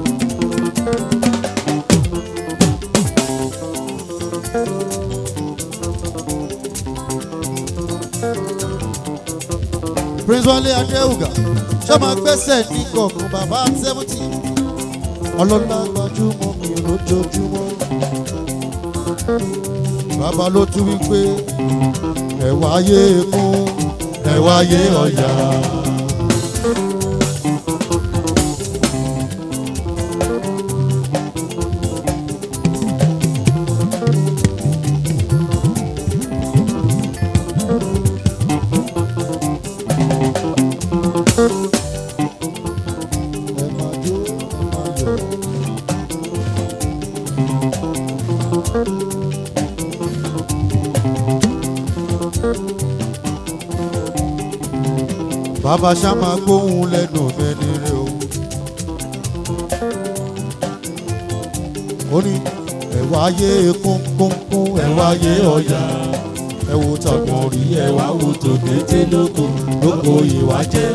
prince wale adéhùgà ṣé máa gbẹ́sẹ̀ ní gọ̀ọ̀gùn bàbá seventy ọlọ́lá gbajúmọ̀ mi lójoojúmọ́ bàbá ló tún wí pé ẹ̀wà ayé kún ẹ̀wà ayé ọ̀yà. ẹ máa jó ẹ máa yọ̀. bàbá ṣá máa gbóhùn lẹ́nu mẹ́ni rẹ̀ o. ó ní ẹ̀wà ayé kúnkúnkún ẹ̀wà ayé ọ̀yà ẹ wo tàgbọ̀n rí ẹ̀wà wo tòkété lóko lóko ìwà jẹ́.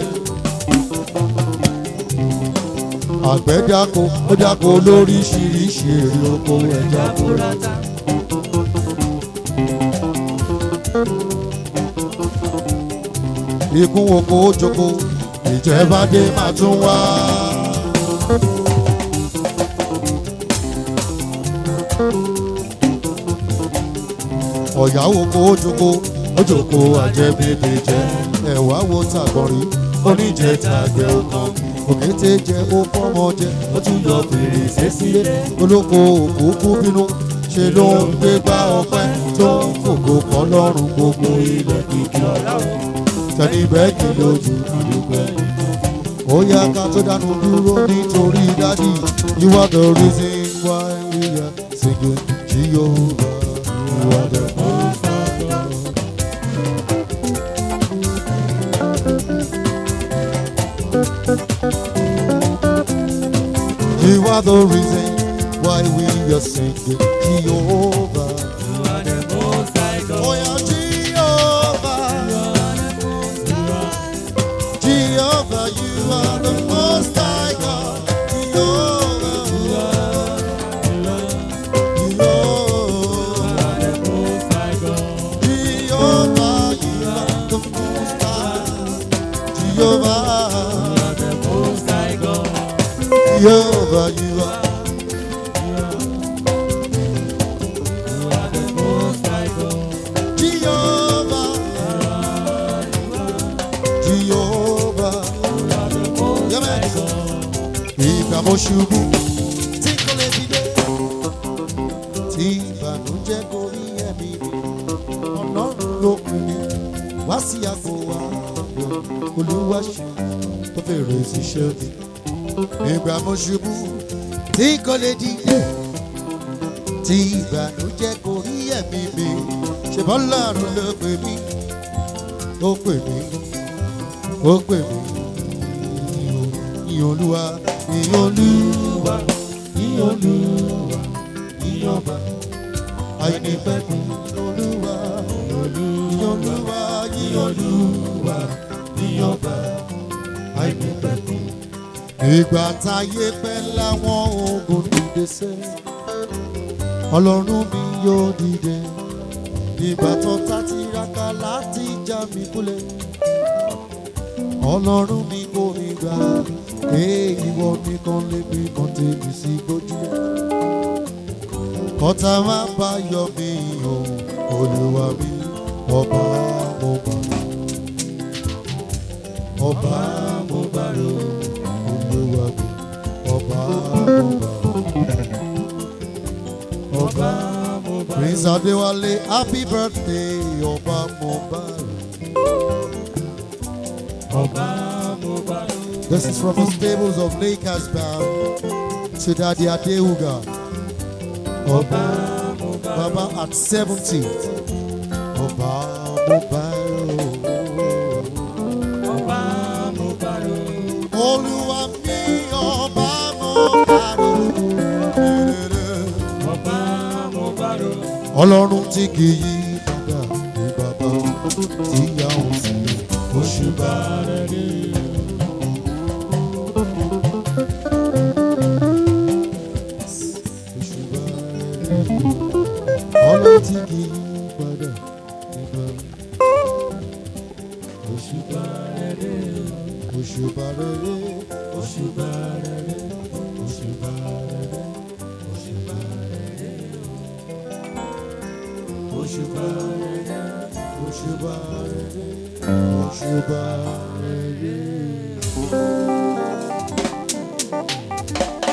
àgbẹ̀ dáko ó dáko lóríṣiríṣi èrè oko ẹja kúrò. Jaburata. ikú oko ojoko ìjẹba dé máa tún wá. ọ̀yá oko ojoko ojoko àjẹbèbè jẹ ẹ̀wá wo tàgbọ̀nrín oníjẹ tàgbẹ̀ ọkàn òkété jẹ ó fọ́mọ jẹ ó tún yọ fèrèsé sílé olóko òkúkú bínú ṣe ló ń gbé gbá ọpẹ́ tó ń fògo kọ́ lọ́rùn gbogbo ilẹ̀ kìkì ọ̀la tẹni bẹ́ẹ̀kì lójú àdúgbò ó yá ká tó dánu dúró nítorí dádì you are the reason why we are singing Jehovah you are the most high God. You are the reason why we are singing Jehovah. Oh yeah, Jehovah. Jehovah, you are the most high God. Jehovah. Jehovah. Jehovah, you are the most high. Jehovah. Jehovah, you are. Jehovah. Jehovah. Yẹ́mẹ̀ ìgbà mo ṣubú tí kò lè dìde. Tí ìbànújẹ́ kò rí ẹ̀mí mi, ọlọ́run ló pin mi. Wá sí àgbo wa, olúwa ṣe tó fèrè síṣẹ́ mi. Ìgbà mo ṣubú tí kò lè dìde. Tí ìbànújẹ́ kò rí ẹ̀mí mi, ṣe bọ́lọ́run ló pè mí. Ó pè mí, ó pè mí ìyìn olúwa ìyìn olúwa ìyìn olúwa ìyìn ọba àìnípẹ̀kun olúwa ìyìn olúwa ìyìn olúwa ìyìn ọba àìnípẹ̀kun. ìgbà táyé pẹ́ láwọn ogun dìde sẹ́ ọlọ́run mi yóò dìde ìgbà tó ta tiraka láti já mi kulẹ̀ ọlọ́run mi kò ní gbà èyí wọ́n nìkan lébi kan tèmi sí gbójúlẹ̀. ọ̀tá máa bá yọ mí o olúwa mi ọba mo bá ọba mo bá ro olúwa mi ọba mo bá ọba mo bá Prince Adéwálé happy birthday ọba mo bá ro. This is from the stables of Lakers Band to Daddy Adeuga. Oba, Baba at 70. Oba, Mobile. Olúwa mi, Ọba Mobile. Ọlọ́run tí kì í yí padà ní bàbá tí yà ó sí oṣù bá rẹ̀ rí. ọlọ́run tí kì í padà nígbà òṣùbà rere òṣùbà rere òṣùbà rere òṣùbà rere òṣùbà rere òṣùbà rere òṣùbà rere òṣùbà rere.